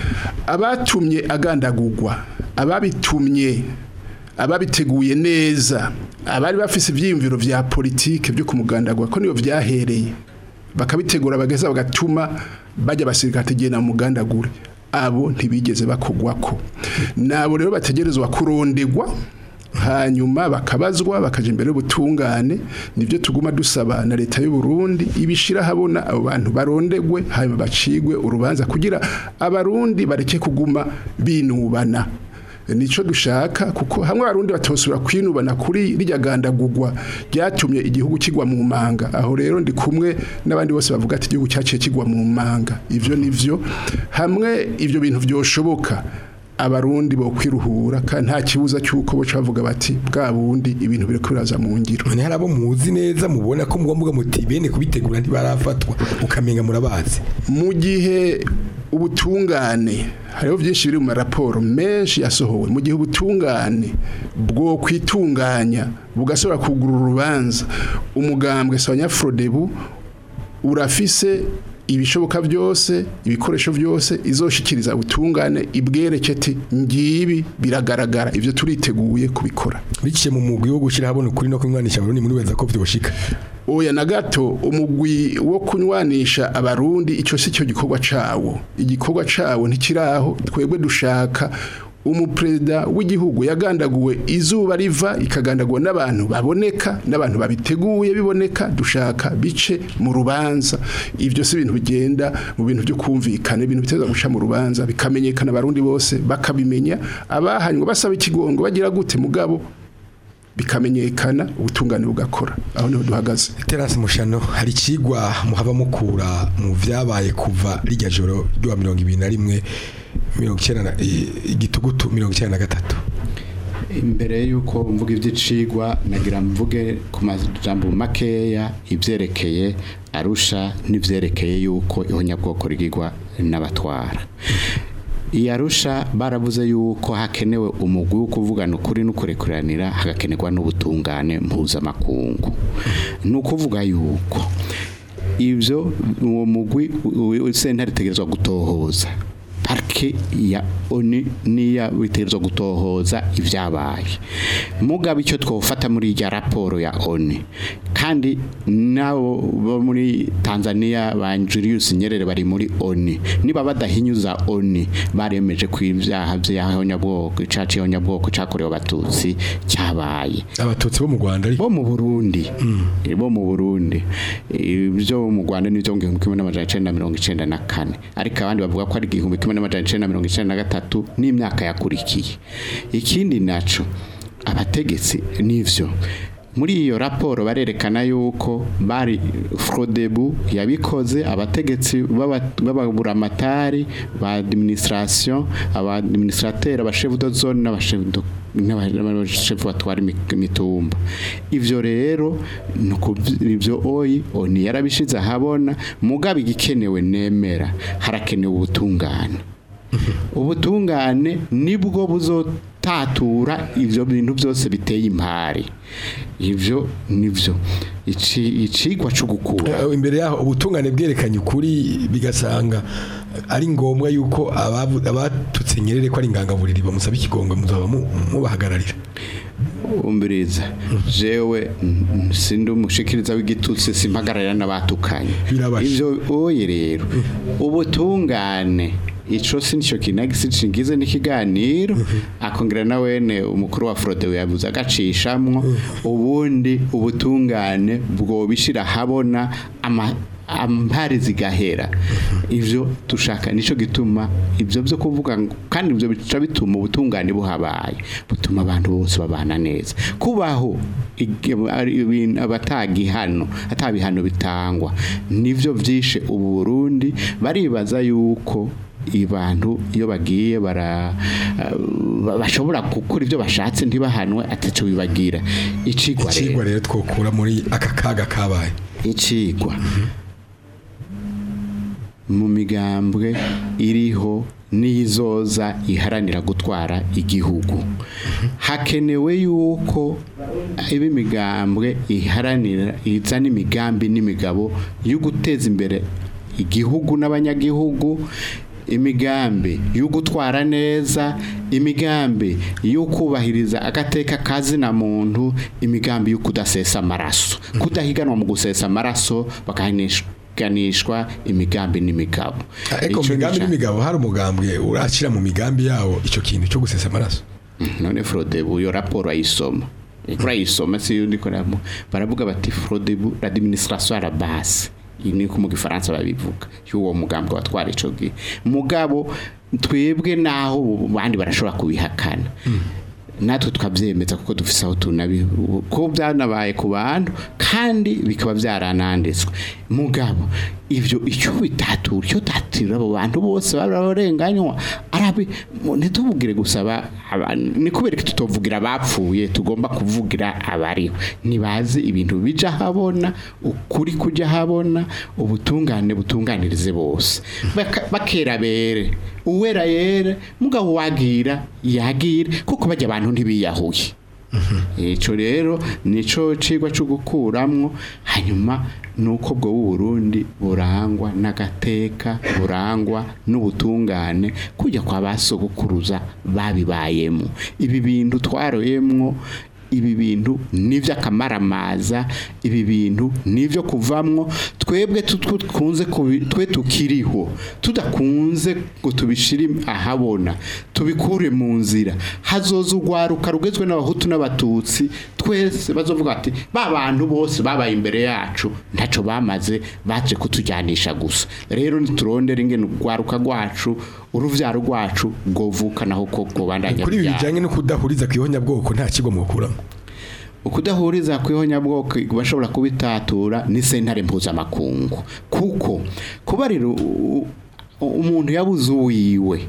abatumye agandagurwa ababitumye ababiteguye neza abari bafise ibyiyumviro vya politike byo kumugandagura ko niyo vyahereye bakabitegura bageza bagatuma bajya basirikare tegena mugandagure abo ntibigeze bakugwako nabo rero bategerezwa kurondegwa hanyuma bakabazwa bakaja imbere y'ubutungane nibyo tuguma dusaba na leta y'u Burundi ibishira habona abo bantu barondegwe hanyuma bacigwe urubanza kugira abarundi bareke kuguma binubana nico dushaka kuko hamwe abarundi batosubira kwinubana kuri rirya gandagurwa ryatumye igihugu kigwa mu manga aho rero ndi kumwe n'abandi bose bavuga ati igihugu cyaciye kigwa mu manga ivyo nivyo hamwe ivyo bintu vyoshoboka abarundi bo kwiruhura kandi nta kibuza cy'uko bo bavuga bati bwa bundi ibintu biri kwiraza mu ngiro none hari abo muzi neza mubona ko mugomba muti bene kubitegura ntibarafatwa ukamenga murabazi mu gihe ubutungane hariho byinshi biri mu maraporo menshi yasohowe mu gihe ubutungane bwo kwitunganya bugasubira kugura urubanza umugambwe Sanyafrodebu urafise ibishoboka byose ibikoresho byose izoshikiriza ubutungane ibwereke ati ngibi biragaragara ibyo turiteguye kubikora biciye mu mugwi wo gushira habona ukuri no kumwanisha abarundi muri weza ko vyoshika oya na gato umugwi wo kunywanisha abarundi icyo si cyo gikorwa cawo igikorwa cawo ntikiraho twebwe dushaka umuperezida w'igihugu yagandaguwe izuba riva ikagandagwa n'abantu baboneka n'abantu babiteguye biboneka dushaka bice mu rubanza ibyo si ibintu bigenda mu bintu byo kumvikana ibintu biteza guca mu rubanza bikamenyekana abarundi bose bakabimenya abahanywe basaba ikigongo bagira gute mugabo bikamenyekana ubutungane bugakora aho niho duhagaze terasi mushano hari ikigwa muhava mukura mu vyabaye kuva rijya joro ryo mirongo ibiri na rimwe mirongo icyenda na i- igitugutu mirongo icyenda na gatatu imbere y'uko mvuga iby'icigwa nagira mvuge ku majambo makeya ibyerekeye arusha n'ibyerekeye y'uko ihonyabwoko rigirwa n'abatwara iyi arusha baravuze y'uko hakenewe umugwi wo kuvugana ukuri no kurekuranira hagakenerwa n'ubutungane mpuzamakungu ni ukuvuga y'uko ibyo uwo mugwi sentare itegerezwa gutohoza parike ya oni niya bitegerezwa gutohoza ibyabaye mugabo icyo twofata muri irya raporo ya oni kandi nabo bo muri Tanzania ba Julius Nyerere bari muri oni niba badahinyuza oni baremeje ku ibyaha by'ahonyabwoko icaci y'ahonyabwoko cakorewe abatutsi cyabaye abatutsi bo mu Rwanda ariko bo mu Burundi bo mu Burundi ibyo mu Rwanda ni byo mu gihumbi kimwe n'amajana icenda na mirongo icenda na kane ariko abandi bavuga ko ari igihumbi kimwe n'amajana icenda na mirongo icenda na gatatu n'imyaka yakurikiye ikindi naco abategetsi nivyo muri iyo raporo barerekana yuko bari Frodebu yabikoze abategetsi b'aba- b'ababuramatari ba administration aba administrateur aba chef de zone n'aba chef de n'abashefu batwara imi- imitumba ivyo rero nuko ivyo oyi oni yarabishize ahabona mugabe igikenewe nemera harakenewe ubutungane ubutungane nibwo buzotatura ivyo bintu byose biteye impari ivyo nivyo Ici- icigwa cyo gukura Eh, imbere yaho ubutungane bwerekanye ukuri bigasanga ari ngombwa yuko abavu- abatutse nyerere ko ari ingangaburiri bamusaba ikigongwe muzaba mu- mubahagararira umbiriza jewe mm, sindi umushikiriza w'igitutsi simpagararira n'abatukanye Birabasha. ivyo oye rero ubutungane ico sinco kinagisi cingize n'ikiganiro akongera na wene umukuru wa Frode yavuze agacishamwo ubundi ubutungane bwobishira habona ama ampari zigahera ivyo dushaka nico gituma ivyo byo kuvuga ngo kandi ivyo bica bituma ubutungane buhabaye butuma abantu bose babana neza kubaho ig- ari ibintu abatagihano atabihano bitangwa nivyo vyishe ubu Burundi baribaza yuko ibantu iyo bagiye bara uh, bashobora gukora ivyo bashatse ntibahanwe ataco bibagira icigwa ikigwa rero rero twokura muri aka kaga kabaye icigwa mu migambwe iriho n'izoza iharanira gutwara igihugu hakenewe yuko iba imigambwe iharanira izana imigambi n'imigabo yo guteza imbere igihugu n'abanyagihugu imigambi yo gutwara neza imigambi yo kubahiriza agateka kazina muntu imigambi yo kudasesa amaraso kudahiganwa mu gusesa amaraso bakahanishwa imigambi n'imigabo ariko mu Ico migambi nica- n'imigabo hari umugambwe urashyira mu migambi yawo icyo kintu cyo gusesa amaraso none Frodebu iyo raporo ayisoma ikora ayisoma si yundi koramo baravuga bati Frodebu l'administration à la base iyi ni ko mu gifaransa babivuga y'uwo mugambwe watwara ico gihe mugabo twebwe naho bandi barashobora kubihakana natwe tukabyemeza kuko dufise aho tunabi ko byanabaye ku bantu kandi bikaba byarananditswe mugabo ivyo icyo bitatura icyo tatira abo bantu bose bararenganywa arabi ntitubugire gusaba ni kubera ko tutovugira abapfuye tugomba kuvugira abariho nibazi ibintu bija habona ukuri kujya habona ubutungane butunganirize bose Baka- bakera bere uwera yere mugabo wagira yagire kuko bajya abantu ntibiyahuye Ico rero nico cigwa cyo gukuramwo hanyuma nuko bwo Burundi burangwa n'agateka burangwa n'ubutungane kujya kwa basogukuruza babibayemo ibi bintu twaroyemwo ibi bintu nivyo akamaramaza ibi bintu nivyo kuvamwo twebwe tutwo tkunze kubi- twe tukiriho tudakunze ngo tubishire ahabona tubikure mu nzira hazoza urwaruka rugezwe n'abahutu n'abatutsi twese bazovuga ati ba bantu bose babaye imbere yacu ntaco bamaze baje kutujyanisha gusa rero niturondera ingene urwaruka rwacu uruvyaro rwacu rwovuka naho koko bandanya kuri ibi ruvyara. bijyanye no kudahuriza ku ihonyabwoko nta kigo mukuramo ukudahuriza ku ihonyabwoko bashobora kubitatura ni sentare mpuzamakungu kuko kubarira u- u- umuntu yabuze uwiwe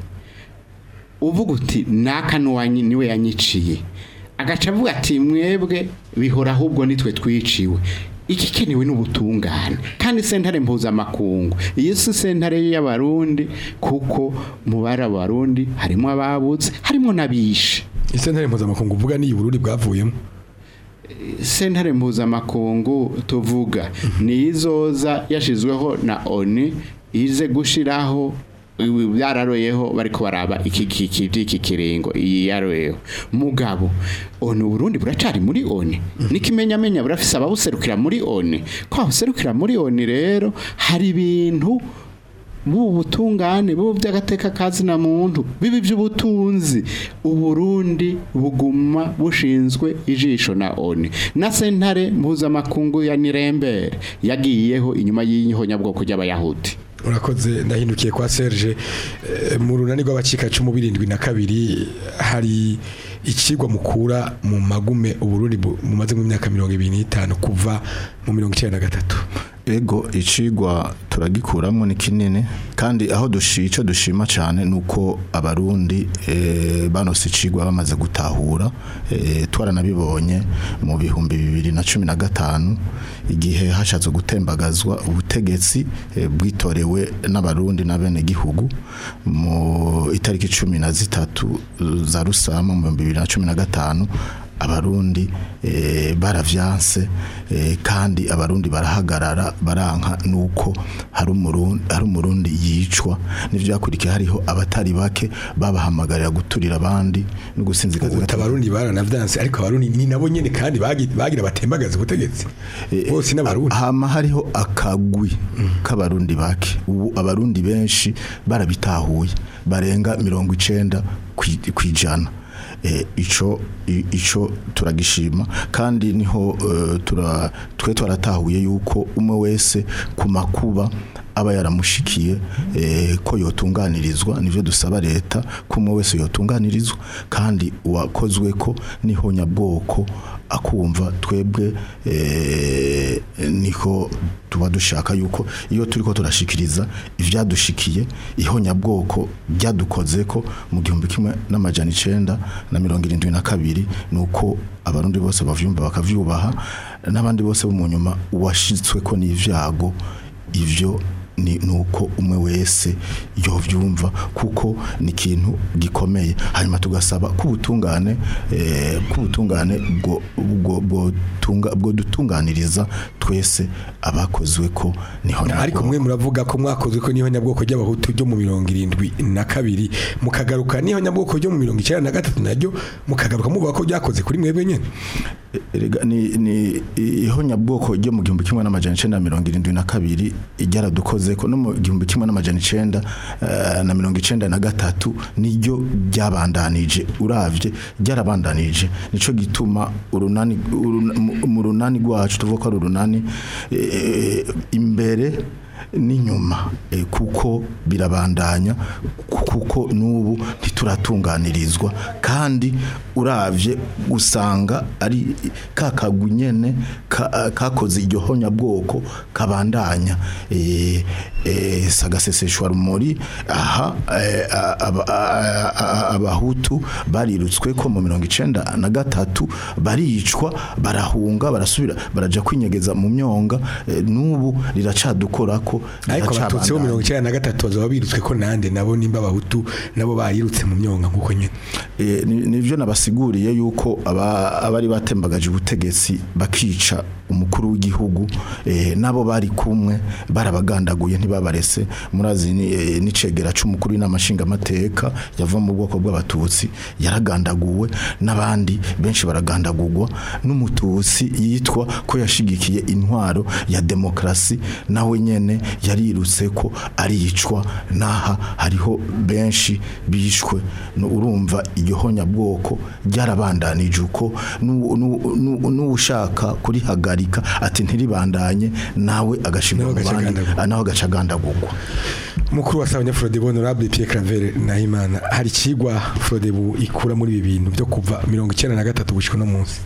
uvuga uti naka nuwanyi- niwe yanyiciye agaca avuga ati mwebwe bihora ahubwo nitwe twiciwe igikenewe n'ubutungane kandi sentare mpuzamakungu iyi si sentare y'abarundi kuko mu bari abarundi harimo ababutse harimo n'abishe isentare mpuzamakungu uvuga ni Burundi bwavuyemo sentare mpuzamakungu tuvuga ni izoza yashizweho na oni ize gushiraho ibi byararoyeho bariko baraba iki iki iki kiringo iyi yaroyeho mugabo oni Burundi buracari muri oni nikimenyamenya burafise ababuserukira muri oni ko abuserukira muri oni rero hari ibintu bubu butungane bubu by'agateka kazina muntu bibi by'ubutunzi uburundi buguma bushinzwe ijisho na oni na sentare mpuzamakungu ya nirembere yagiyeho inyuma y'ihonyabwoko ry'abayahudi urakoze ndahindukiye kwa Serge eh, mu runani rw'abacika cumu birindwi na kabiri hari ikigwa mukura mu magume uburundi bu- mumaze mu myaka mirongo ibiri n'itanu kuva mu mirongo icyenda na gatatu ego icigwa turagikuramwo ni kinini kandi aho dushica dushima cyane nuko abarundi eh, banose icigwa bamaze gutahura eh, twaranabibonye mu bihumbi bibiri na cumi na gatanu igihe hashatse gutembagazwa ubutegetsi eh, bwitorewe n'abarundi n'abene gihugu mu itariki cumi na zitatu za rusama mu bihumbi bibiri na cumi na gatanu abarundi eh, baravyanse eh, kandi abarundi barahagarara baranka nuko hari umurundi hari umurundi yicwa n'ivyakurikiye hariho abatari bake babahamagarira guturira abandi no gusinzikaza ubu abarundi baranavyanse ariko abarundi ni nabo nyene kandi bagi- bagira batembagaza ubutegetsi bose n'abarundi hama hariho akagwi k'abarundi bake ubu abarundi benshi barabitahuye barenga mirongo icenda kwi- kwijana Eh, ico i- ico turagishima kandi niho eh, tura twe twaratahuye yuko umwe wese ku makuba aba yaramushikiye eh, ko yotunganirizwa nivyo dusaba leta ko umwe wese yotunganirizwa kandi uwakozwe ko niho nyabwoko akumva twebwe eh, niko tuba dushaka yuko iyo turiko turashikiriza ivyadushikiye ihonyabwoko byadukoze ko mu gihumbi kimwe n'amajana icenda na mirongo irindwi na kabiri nuko abarundi bose bavyumva bakavyubaha n'abandi bose bo mu nyuma washitsweko n'ivyago ivyo ni nuko umwe wese yovyumva kuko ni ikintu gikomeye hanyuma tugasaba ko ubutungane eh, ko ubutungane bwo bwo bwo tunga bwo dutunganiriza twese abakozwe ko niho ariko mwe muravuga ko mwakozwe ko niho nyabwoko ry'abahutu ryo mu mirongo irindwi na kabiri mukagaruka niho nyabwoko ryo mu mirongo icyenda na gatatu naryo mukagaruka muvuga ko ryakoze kuri mwebwe nyene Erega ni ni ihonyabwoko ryo mu gihumbi kimwe n'amajana icenda na mirongo irindwi na kabiri ryaradukoze ko no mu gihumbi kimwe n'amajana icenda eh, na mirongo icenda na gatatu niryo ryabandanije uravye ryarabandanije nico gituma urunani uruna- mu- mu runani rwacu tuvuga ko ari urunani eh, imbere n'inyuma eh, kuko birabandanya ku- kuko n'ubu ntituratunganirizwa kandi uravye usanga ari kakagwi nyene ka- kakoze iryo honyabwoko kabandanya eh, eh, sagaseseshwa rumuri aha eh, aba- a- a- abahutu barirutswe ko mu mirongo icenda na gatatu baricwa barahunga barasubira baraja kwinyegeza mu myonga eh, n'ubu riracadukorako ariko abatutsi bo riracabandanya. mirongo icyenda na gatatu bazaba birutswe ko nande nabo nimba abahutu nabo bayirutse mu myonga nk'uko nyene Eh, ni- nivyo nabasiguriye yuko aba- abari batembagaje ubutegetsi bakica umukuru w'igihugu eh, nabo bari kumwe barabagandaguye ntibabarese murazi ni- eh, n'icegera c'umukuru w'inamashinga amateka yava mu bwoko bw'abatutsi yaragandaguwe n'abandi benshi baragandagurwa n'umututsi yitwa ko yashigikiye intwaro ya demokrasi nawe nyene yarirutse ko aricwa naha hariho benshi bishwe no urumva iryo honyabwoko ryarabandanije uko nu- nu- nu- n'ushaka kurihagarika ati ntiribandanye nawe agashimwa Nawe mu bandi agacagandagurwa. ah, nawe agacagandagurwa mukuru wa Sanya Frode Honorable Pierre Claver Nahimana hari kigwa Frode bu ikura muri ibi bintu byo kuva mirongo icyenda na gatatu gushika no munsi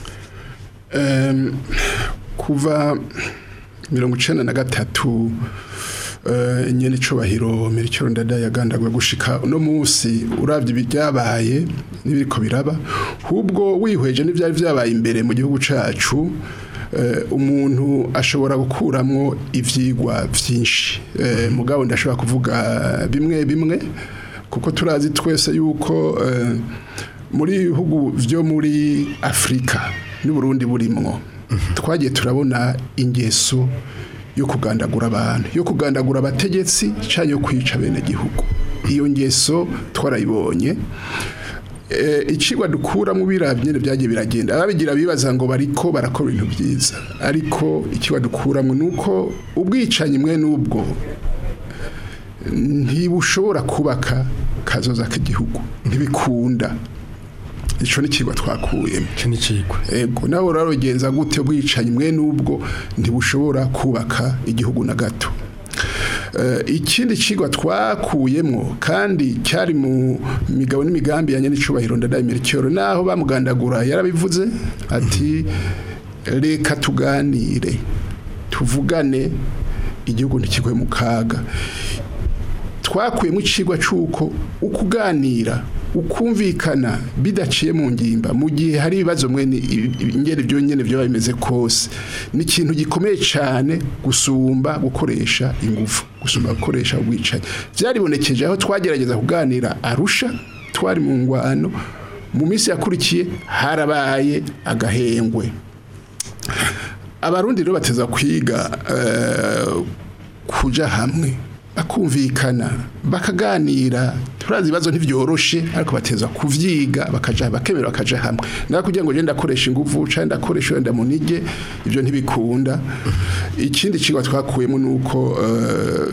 Em, kuva mirongo icenda na gatatu eh, nyene icubahiro miricyo ndada yagandagwe gushika uno munsi uravye ibyabaye n'ibiriko biraba hubwo wihweje n'ivyari vyabaye imbere mu gihugu cacu eh, umuntu ashobora gukuramwo ivyigwa vyinshi Eh, mugabo ndashobora kuvuga bimwe bimwe kuko turazi twese yuko eh, muri bihugu vyo muri Afrika n'Uburundi burimwo twagiye turabona ingeso yo kugandagura abantu yo kugandagura abategetsi cyangwa yo kwica bene gihugu iyo ngeso twarayibonye Eh, icigwa dukuramo birabye byagiye biragenda ababigira bibaza ngo bariko barakora ibintu byiza ariko ikigwa dukuramo nuko ubwicanyi mwe n'ubwo ntibushobora kubaka kazoza k'igihugu ntibikunda ico ni kigwa twakuyemo cyo ni cigwa ego nawe urarogenza gute ubwicanyi mwe n'ubwo ntibushobora kubaka igihugu na gato Eh, ikindi cigwa twakuyemo kandi cyari mu migabo n'imigambi ya nyenicubahiro ndadaye mirikero naho bamugandagura yarabivuze ati reka tuganire tuvugane igihugu ntikigwe mu kaga twakuyemo icigwa c'uko ukuganira ukumvikana bidaciye mu ngimba mu gihe hari ibibazo mwene ingene byo nyene byo bimeze kose ni ikintu gikomeye cyane gusumba gukoresha ingufu gusumba gukoresha ubwicanyi byaribonekeje aho twagerageza kuganira arusha twari mu ngwano mu minsi yakurikiye harabaye agahengwe abarundi rero bateza kwiga eh, kuja hamwe bakumvikana bakaganira turazi ibibazo ntibyoroshe ariko bateza kuvyiga bakaja bakemera bakaja hamwe naho kugira ngo genda akoresha ingufu cyangwa ndakoresha wenda munige ibyo ntibikunda ikindi cigwa twakuyemo nuko eh,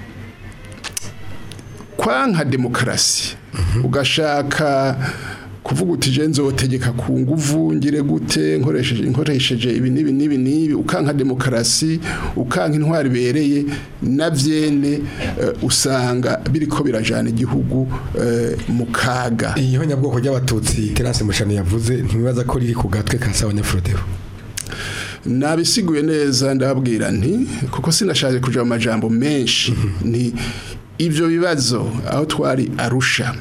kwanka demokarasi ugashaka kuvuga uti je nzotegeka ku nguvu ngire gute nkoresheje nkoresheje ibi nibi nibi nibi ukanka demokarasi ukanka intwari bereye navyene eh, usanga biriko birajana igihugu eh, mu kaga iyo nyabwoko ry'abatutsi terase mushano yavuze ntibibaza ko riri ku gatwe ka sabanyafrodero nabisiguye neza ndababwira nti kuko sinashaje kuja mu majambo menshi ni ivyo bibazo aho twari arusha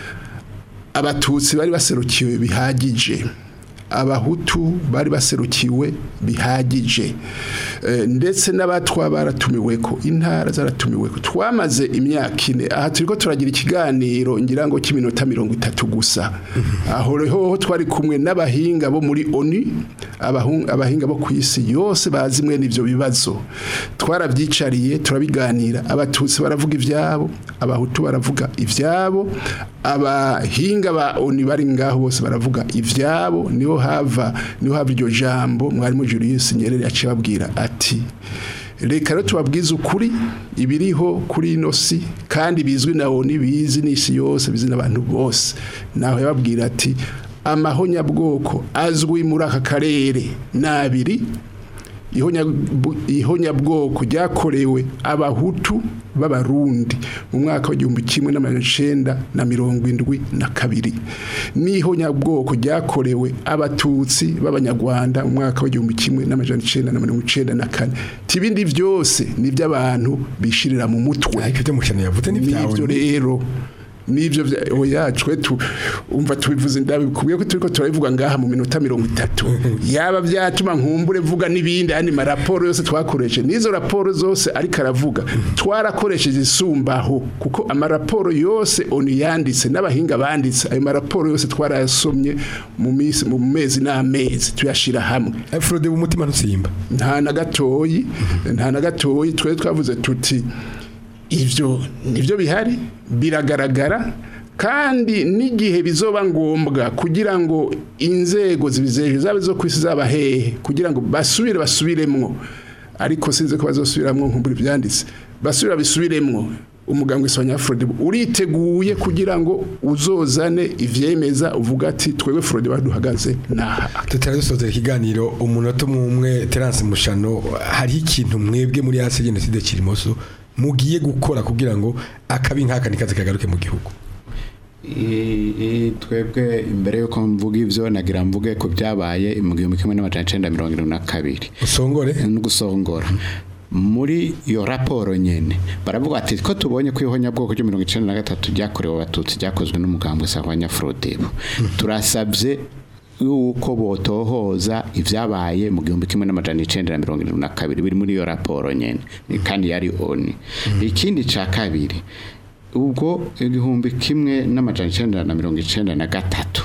abatutsi bari baserukiwe bihagije abahutu bari baserukiwe bihagije Eh, ndetse n'abatwa baratumiweko intara zaratumiweko twamaze imyaka ine aha turiko turagira ikiganiro ngira ngo cy'iminota mirongo itatu gusa aho reho twari kumwe n'abahinga bo muri oni abahung- abahinga bo ku isi yose bazi mwe n'ivyo bibazo twarabyicariye turabiganira abatutsi baravuga ivyabo abahutu baravuga ivyabo abahinga ba oni bari ngaho bose baravuga ivyabo niho hava niho hava iryo jambo mwarimu Julius Nyerere yaciye babwira ati reka rero tubabwize ukuri ibiriho kuri ino si kandi bizwi na oni bizi n'isi yose bizi n'abantu bose naho yababwira ati amahonyabwoko azwi muri aka karere ni abiri ihonyabu- ihonyabwoko ryakorewe abahutu b'abarundi mu mwaka w'igihumbi kimwe n'amajana icenda na mirongo indwi na kabiri n'ihonyabwoko ryakorewe abatutsi b'abanyarwanda mu mwaka w'igihumbi kimwe n'amajana icenda na mirongo icenda na kane tibindi byose ni iby'abantu bishirira mu mutwe ariko ibyo mushano yavuze ni byawe nivyo rero nivyo vya oya twe tu umva tubivuze ndabikubwiye ko turiko turabivuga ngaha mu minota mirongo itatu yaba byatuma nkumbure vuga n'ibindi andi maraporo yose twakoresheje n'izo raporo zose ariko aravuga twarakoresheje isumbaho kuko amaraporo yose oni yanditse n'abahinga banditse ayo maraporo yose twarayasomye mu minsi mu mezi n'amezi tuyashira hamwe Frode umutima ntusimba nta na gatoyi nta na gatoyi twe twavuze tuti ivyo nivyo bihari biragaragara kandi n'igihe bizoba ngombwa kugira ngo inzego zibizeje zaba zo kwisi zaba hehe kugira ngo basubire basubiremwo ariko sinze ko bazosubiramwo nkumbura ivyanditse basubira bisubiremwo umuganga isanya Frode uriteguye kugira ngo uzozane ivyemeza uvuga ati twebwe Frode baduhagaze naha tutari dusozera ikiganiro umunota umwe umwe terase mushano hariho ikintu mwebwe muri hasi jenoside kirimoso mugiye gukora kugira ngo akabi nk'aka nikaze kagaruke mu gihugu I- i- twebwe imbere yuko mvuga ivyo nagira mvuge ko byabaye mu gihumbi kimwe n'amajana icenda mirongo irindwi na kabiri usongore no gusongora muri iyo raporo nyene baravuga ati ko tubonye ko ihonyabwoko ryo mirongo icenda na gatatu ryakorewe abatutsi ryakozwe n'umugambwe sahwanya frodebo turasabye yuko botohoza ivyabaye mu gihumbi kimwe n'amajana icenda na mirongo irindwi na kabiri biri muri iyo raporo nyene kandi yari oni ikindi ca kabiri ubwo igihumbi kimwe n'amajana icenda na mirongo icenda na gatatu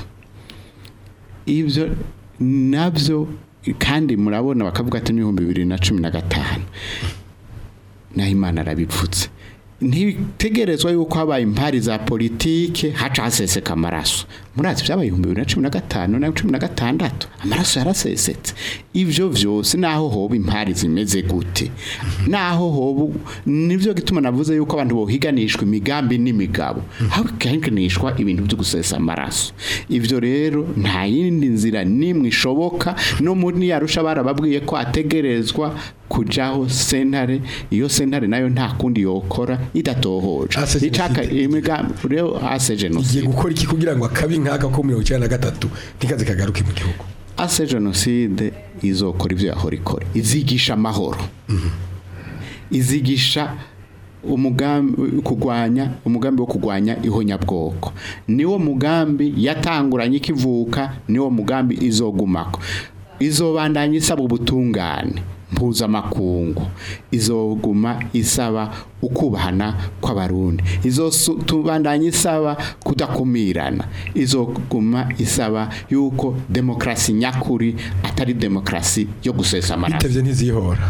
ibyo nabyo kandi murabona bakavuga ati n'ibihumbi bibiri na cumi na gatanu naho imana arabipfutse ntitegerezwa yuko habaye impari za politike haca haseseka amaraso murazi byabaye ibihumbi bibiri na cumi na gatanu na cumi na gatandatu amaraso yarasesetse ibyo byose naho hoba impari zimeze gute naho hoba nibyo gituma navuze yuko abantu bohiganishwa imigambi n'imigabo hakiganishwa ibintu byo gusesa amaraso ibyo rero nta yindi nzira n'imwe ishoboka no muri yarusha barababwiye ko ategerezwa kujaho sentare iyo sentare nayo nta kundi yokora idatohoje Ase jenoside. icaka imigambi rero ase igiye jenoside gukora iki kugira ngo akabi nk'aka ko mirongo icyenda na gatatu nikaze kagaruke mu gihugu ase jenoside izokora ibyo yahora ikora izigisha amahoro izigisha umugambi kugwanya umugambi wo kugwanya ihonyabwoko niwo mugambi yatanguranye ikivuka niwo mugambi izogumako izobandanya isaba ubutungane mpuzamakungu izoguma isaba ukubahana kw'abarundi izotubandanya isaba kudakumirana izoguma isaba yuko demokrasi nyakuri atari demokrasi yo gusesa amaraso bitevye ntizihora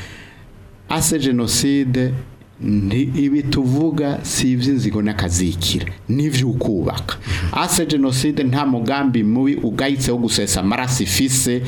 ase jenoside ndi ibi tuvuga si iby'inzigo n'akazikira n'iby'ukubaka ase jenoside nta mugambi mubi ugayitse wo gusesa amaraso ifise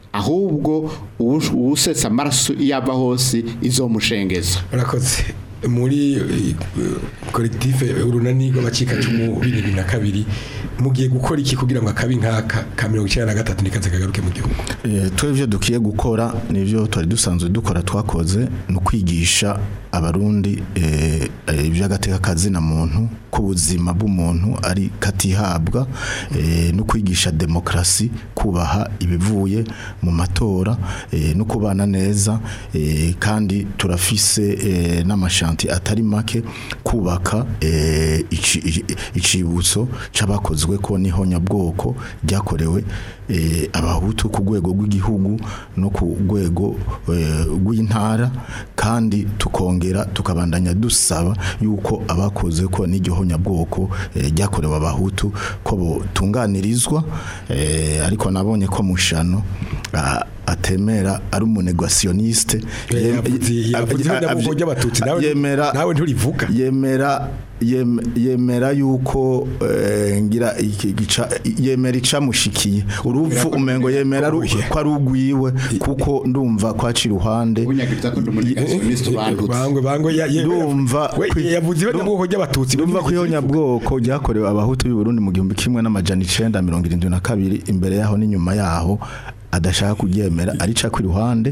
ahubwo uwu- uwusesa amaraso iyo ava hose izomushengeza urakoze muri eh, kolektife urunani rw'abacikacumu bibiri na kabiri mugiye gukora iki kugira ngo akabi nk'aka ka mirongo icyenda na gatatu nikaze kagaruke mu gihugu Eh, twe ibyo dukwiye gukora nibyo twari dusanzwe dukora twakoze ni ukwigisha abarundi eh, eh, iby'agateka kazina muntu ko ubuzima bw'umuntu ari katihabwa eh, no kwigisha demokrasi kubaha ibivuye mu matora eh, no kubana neza eh, kandi turafise eh, n'amashanti atari make kubaka eh, ici- ici- icibutso c'abakozwe ko n'ihonyabwoko ryakorewe eh, abahutu ku rwego rw'igihugu no ku rwego eh, rw'intara kandi tukongera tukabandanya dusaba yuko abakoze ko n'iryo honyabwoko eh, ryakorewe abahutu ko botunganirizwa eh, ariko nabonye ko mushano ah, atemera ari umunegwasioniste yavuze yavuze ihonyabwoko ry'abatutsi nawe yemera nawe nturivuga yemera yem- yemera yuko eh, ngira iki gica yemera icamushikiye urupfu umengo yemera ru- ko ari ugwiwe kuko ndumva kwaci ruhande ubunyagiriza ko ndi umunegasiyonisite ubandutse bangwe bangwe ya- ye- Ndumva we kwi- yavuze ihonyabwoko ry'abatutsi ndumva ko ihonyabwoko ryakorewe abahutu b'i Burundi mu gihumbi kimwe n'amajana icenda mirongo irindwi na kabiri imbere yaho n'inyuma yaho adashaka kuryemera arica ku ruhande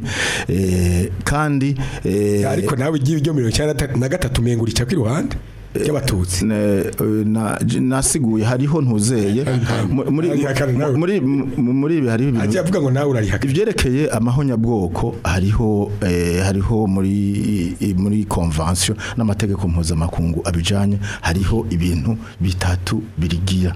eh, kandi eh, ariko nawe igiye ryo mirongo icyenda na gatatu umengo urica ku iruhande ry'abatutsi Ne- eh, na- j- nasiguye hariho ntuzeye mu- muri Arihakana nawe. muri mu- muri ibi hariho ibintu ajya avuga ngo nawe urarihaka ivyerekeye amahonyabwoko hariho eh, hariho muri i- muri convention n'amategeko mpuzamakungu abijanye hariho ibintu bitatu birigira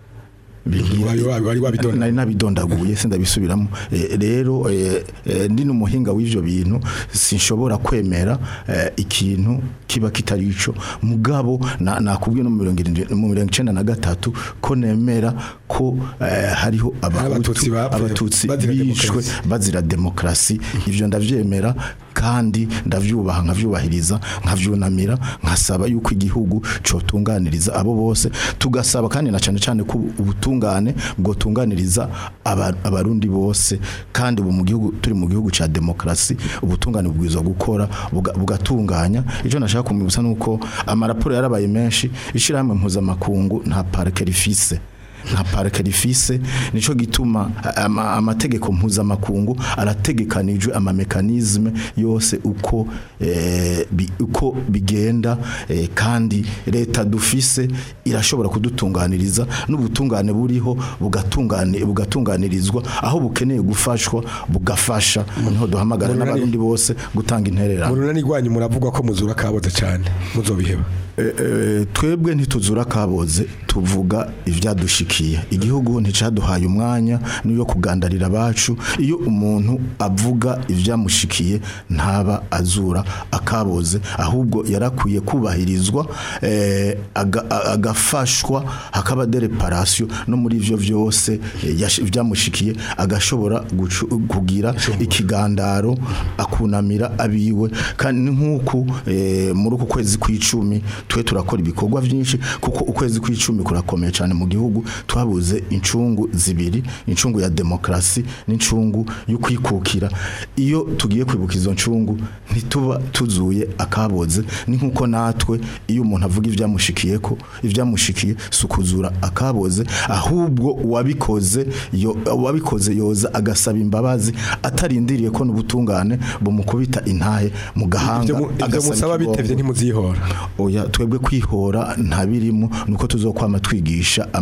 Wari- wari- wari wabidonda. nari nabidondaguye sindabisubiramo Eh, rero eh, eh, ndi n'umuhinga w'ivyo bintu sinshobora kwemera eh, ikintu kiba kitari ico mugabo na- nakubwiye no mu mirongo irindwi- mu mirongo icenda na gatatu ko nemera ko eh, hariho Abatutsi abahutu bapfuye abatutsi bazira bishwe demokarasi. bazira demokrasi ivyo ndavyemera kandi ndavyubaha nkavyubahiriza nkavyunamira nkasaba yuko igihugu cotunganiriza abo bose tugasaba kandi na cane cane ko ubutungane bwotunganiriza aba- abarundi bose kandi ubu mu gihugu turi mu gihugu ca demokrasi ubutungane bwiza gukora buga- bugatunganya ico nashaka kumwibutsa nuko amaraporo yarabaye menshi ishirahamwe mpuzamakungu nta parike rifise nka parike rifise nico gituma ama- amategeko mpuzamakungu arategekanijwe amamekanizme yose uko eh, bi, uko bigenda eh, kandi leta dufise irashobora kudutunganiriza n'ubutungane buriho bugatungane bugatunganirizwa aho bukeneye gufashwa bugafasha niho duhamagara Murunani- n'abarundi bose gutanga intererano mu runani rwanyu muravugwa ko muzura kaboze cyane muzobiheba Eh, eh, twebwe ntituzura kaboze tuvuga ivyadushikiye igihugu nticaduhaye umwanya niyo kugandarira abacu iyo umuntu avuga ivyamushikiye ntaba azura akaboze ahubwo yarakwiye kubahirizwa eh, aga- a- agafashwa hakaba de reparation no muri ivyo vyose eh, yash- vyamushikiye agashobora gucu- kugira ikigandaro akunamira abiwe kandi nk'uku eh, muri uku kwezi kw'icumi twe turakora ibikorwa byinshi kuko ukwezi kw'icumi kurakomeye cyane mu gihugu twabuze incungu zibiri incungu ya demokrasi n'incungu yo kwikukira iyo tugiye kwibuka izo ncungu ntituba tuzuye akaboze ni nk'uko natwe iyo umuntu avuga ibyamushikiye ko ibyamushikiye si ukuzura akaboze ahubwo uwabikoze yo- uwabikoze yoza agasaba imbabazi atarindiriye ko n'ubutungane bumukubita intahe mu gahanga ibyo mu- ibyo agasaba musaba ikigongo. bitevye ntimuzihora oya twebwe kwihora ntabirimo nuko tuzokwama twigisha amahoro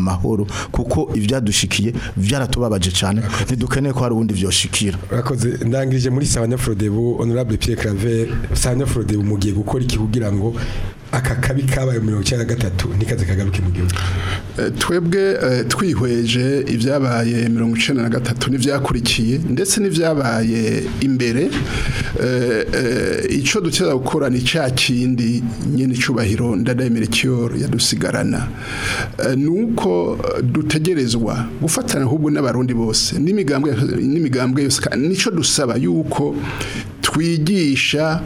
kuko ivyadushikiye vyaratubabaje cyane ntidukeneye ko hari ubundi vyoshikira urakoze ndangirije muri Sawanya Frodebu honorable Pierre Claver Sawanya Frodebu mugiye gukora iki kugira ngo aka kabi kabaye mirongo icyenda na gatatu ntikaze kagaruke mu gihugu Eh, twebwe eh, twihweje ibyabaye mirongo icenda na gatatu n'ivyakurikiye ndetse n'ivyabaye imbere eh, eh, ico duteza gukora ni ca kindi nyene icubahiro ndadaye Melchior yadusigarana Eh, nuko eh, dutegerezwa gufatana ahubwo n'abarundi bose n'imigambwe n'imigambwe yose kandi nico dusaba yuko twigisha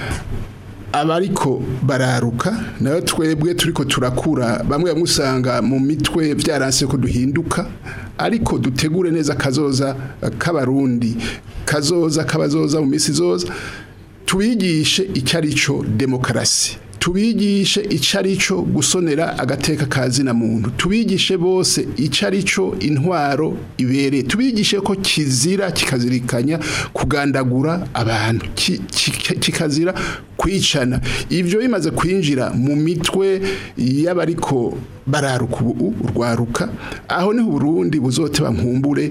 abariko bararuka nayo twebwe turiko turakura bamwe bamwe usanga mu mitwe byaranse ko duhinduka ariko dutegure neza kazoza eh, k'abarundi kazoza kabazoza mu misi zoza tubigishe icyo ari cyo demokarasi tubigishe icyo ari cyo gusonera agateka kazina muntu tubigishe bose icyo ari cyo intwaro ibereye tubigishe ko kizira kikazirikanya kugandagura abantu ki- ki- kikazira kwicana ibyo bimaze kwinjira mu mitwe y'abariko bararuka ubu urwaruka aho niho Burundi buzoteba nkumbure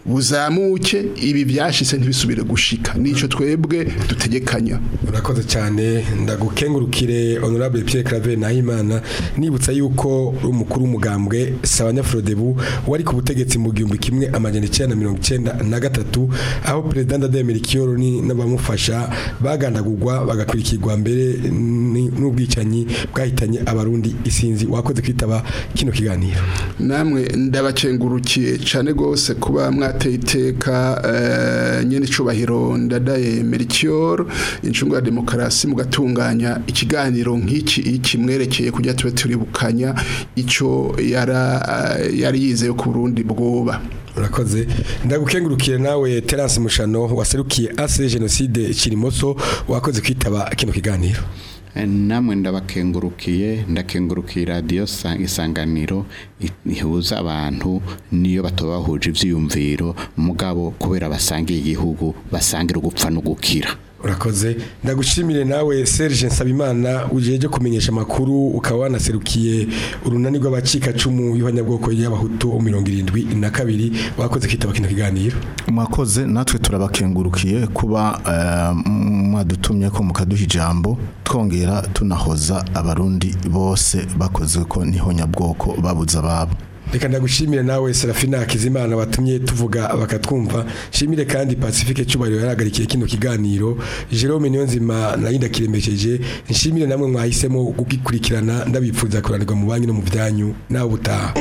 buzamuke ibi byashitse ntibisubire gushika nico twebwe dutegekanya urakoze cyane ndagukengurukire honorable Pierre Claver Nahimana nibutsa yuko uri umukuru w'umugambwe Sawanya Frodebu wari ku butegetsi mu gihumbi kimwe amajana icyenda na mirongo icyenda na gatatu aho perezida Ndadaye Melchior ni n'abamufasha bagandagurwa bagakurikirwa mbere ni- n'ubwicanyi bwahitanye abarundi isinzi wakoze kwitaba kino kiganiro namwe ndabakengurukiye cyane gose kuba mwateye iteka eh, nyene icubahiro ndadaye Melchior incungu ya demokarasi mugatunganya ikiganiro nk'iki iki mwerekeye kujya tube turibukanya ico yara eh, yari yizeye ku Burundi bwoba urakoze ndagukengurukire nawe Terence Mushano waserukiye ase genocide Kirimoso wakoze kwitaba kino kiganiro namwe ndabakengurukiye ndakengurukiye radiyo sa- isanganiro i- ihuza abantu niyo batoba bahuje ivyiyumviro mugabo kubera basangiye igihugu basangira ugupfa no gukira urakoze ndagushimire nawe Serge Nsabimana ujeje kumenyesha makuru ukaba wanaserukiye urunani rw'abacika cumu y'abanyabwoko y'abahutu mirongo irindwi na kabiri wakoze kwitaba kino kiganiro mwakoze natwe turabakengurukiye kuba eh, mwadutumye ko mukaduha ijambo twongera tunahoza abarundi bose bakoze ko niho nyabwoko babuza ababo reka ndagushimire nawe Serafina Kizimana watumye tuvuga bakatwumva shimire kandi Pacifique Cyubahiro yaragarikiye kino kiganiro Jerome Niyonzima nayo ndakiremesheje nshimire namwe mwahisemo kugikurikirana ndabipfuza kuranirwa mu banki no mu byanyu nawe butaha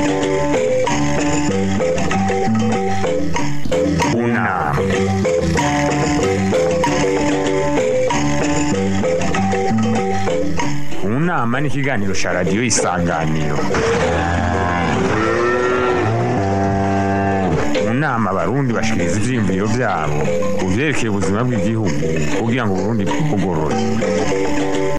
unama unama ni ikiganiro cya radiyo isanganiro mu nama abarundi bashikiriza ivyiyumviro vyabo ku vyerekeye ubuzima bw'igihugu kugira ngo uburundi bugorore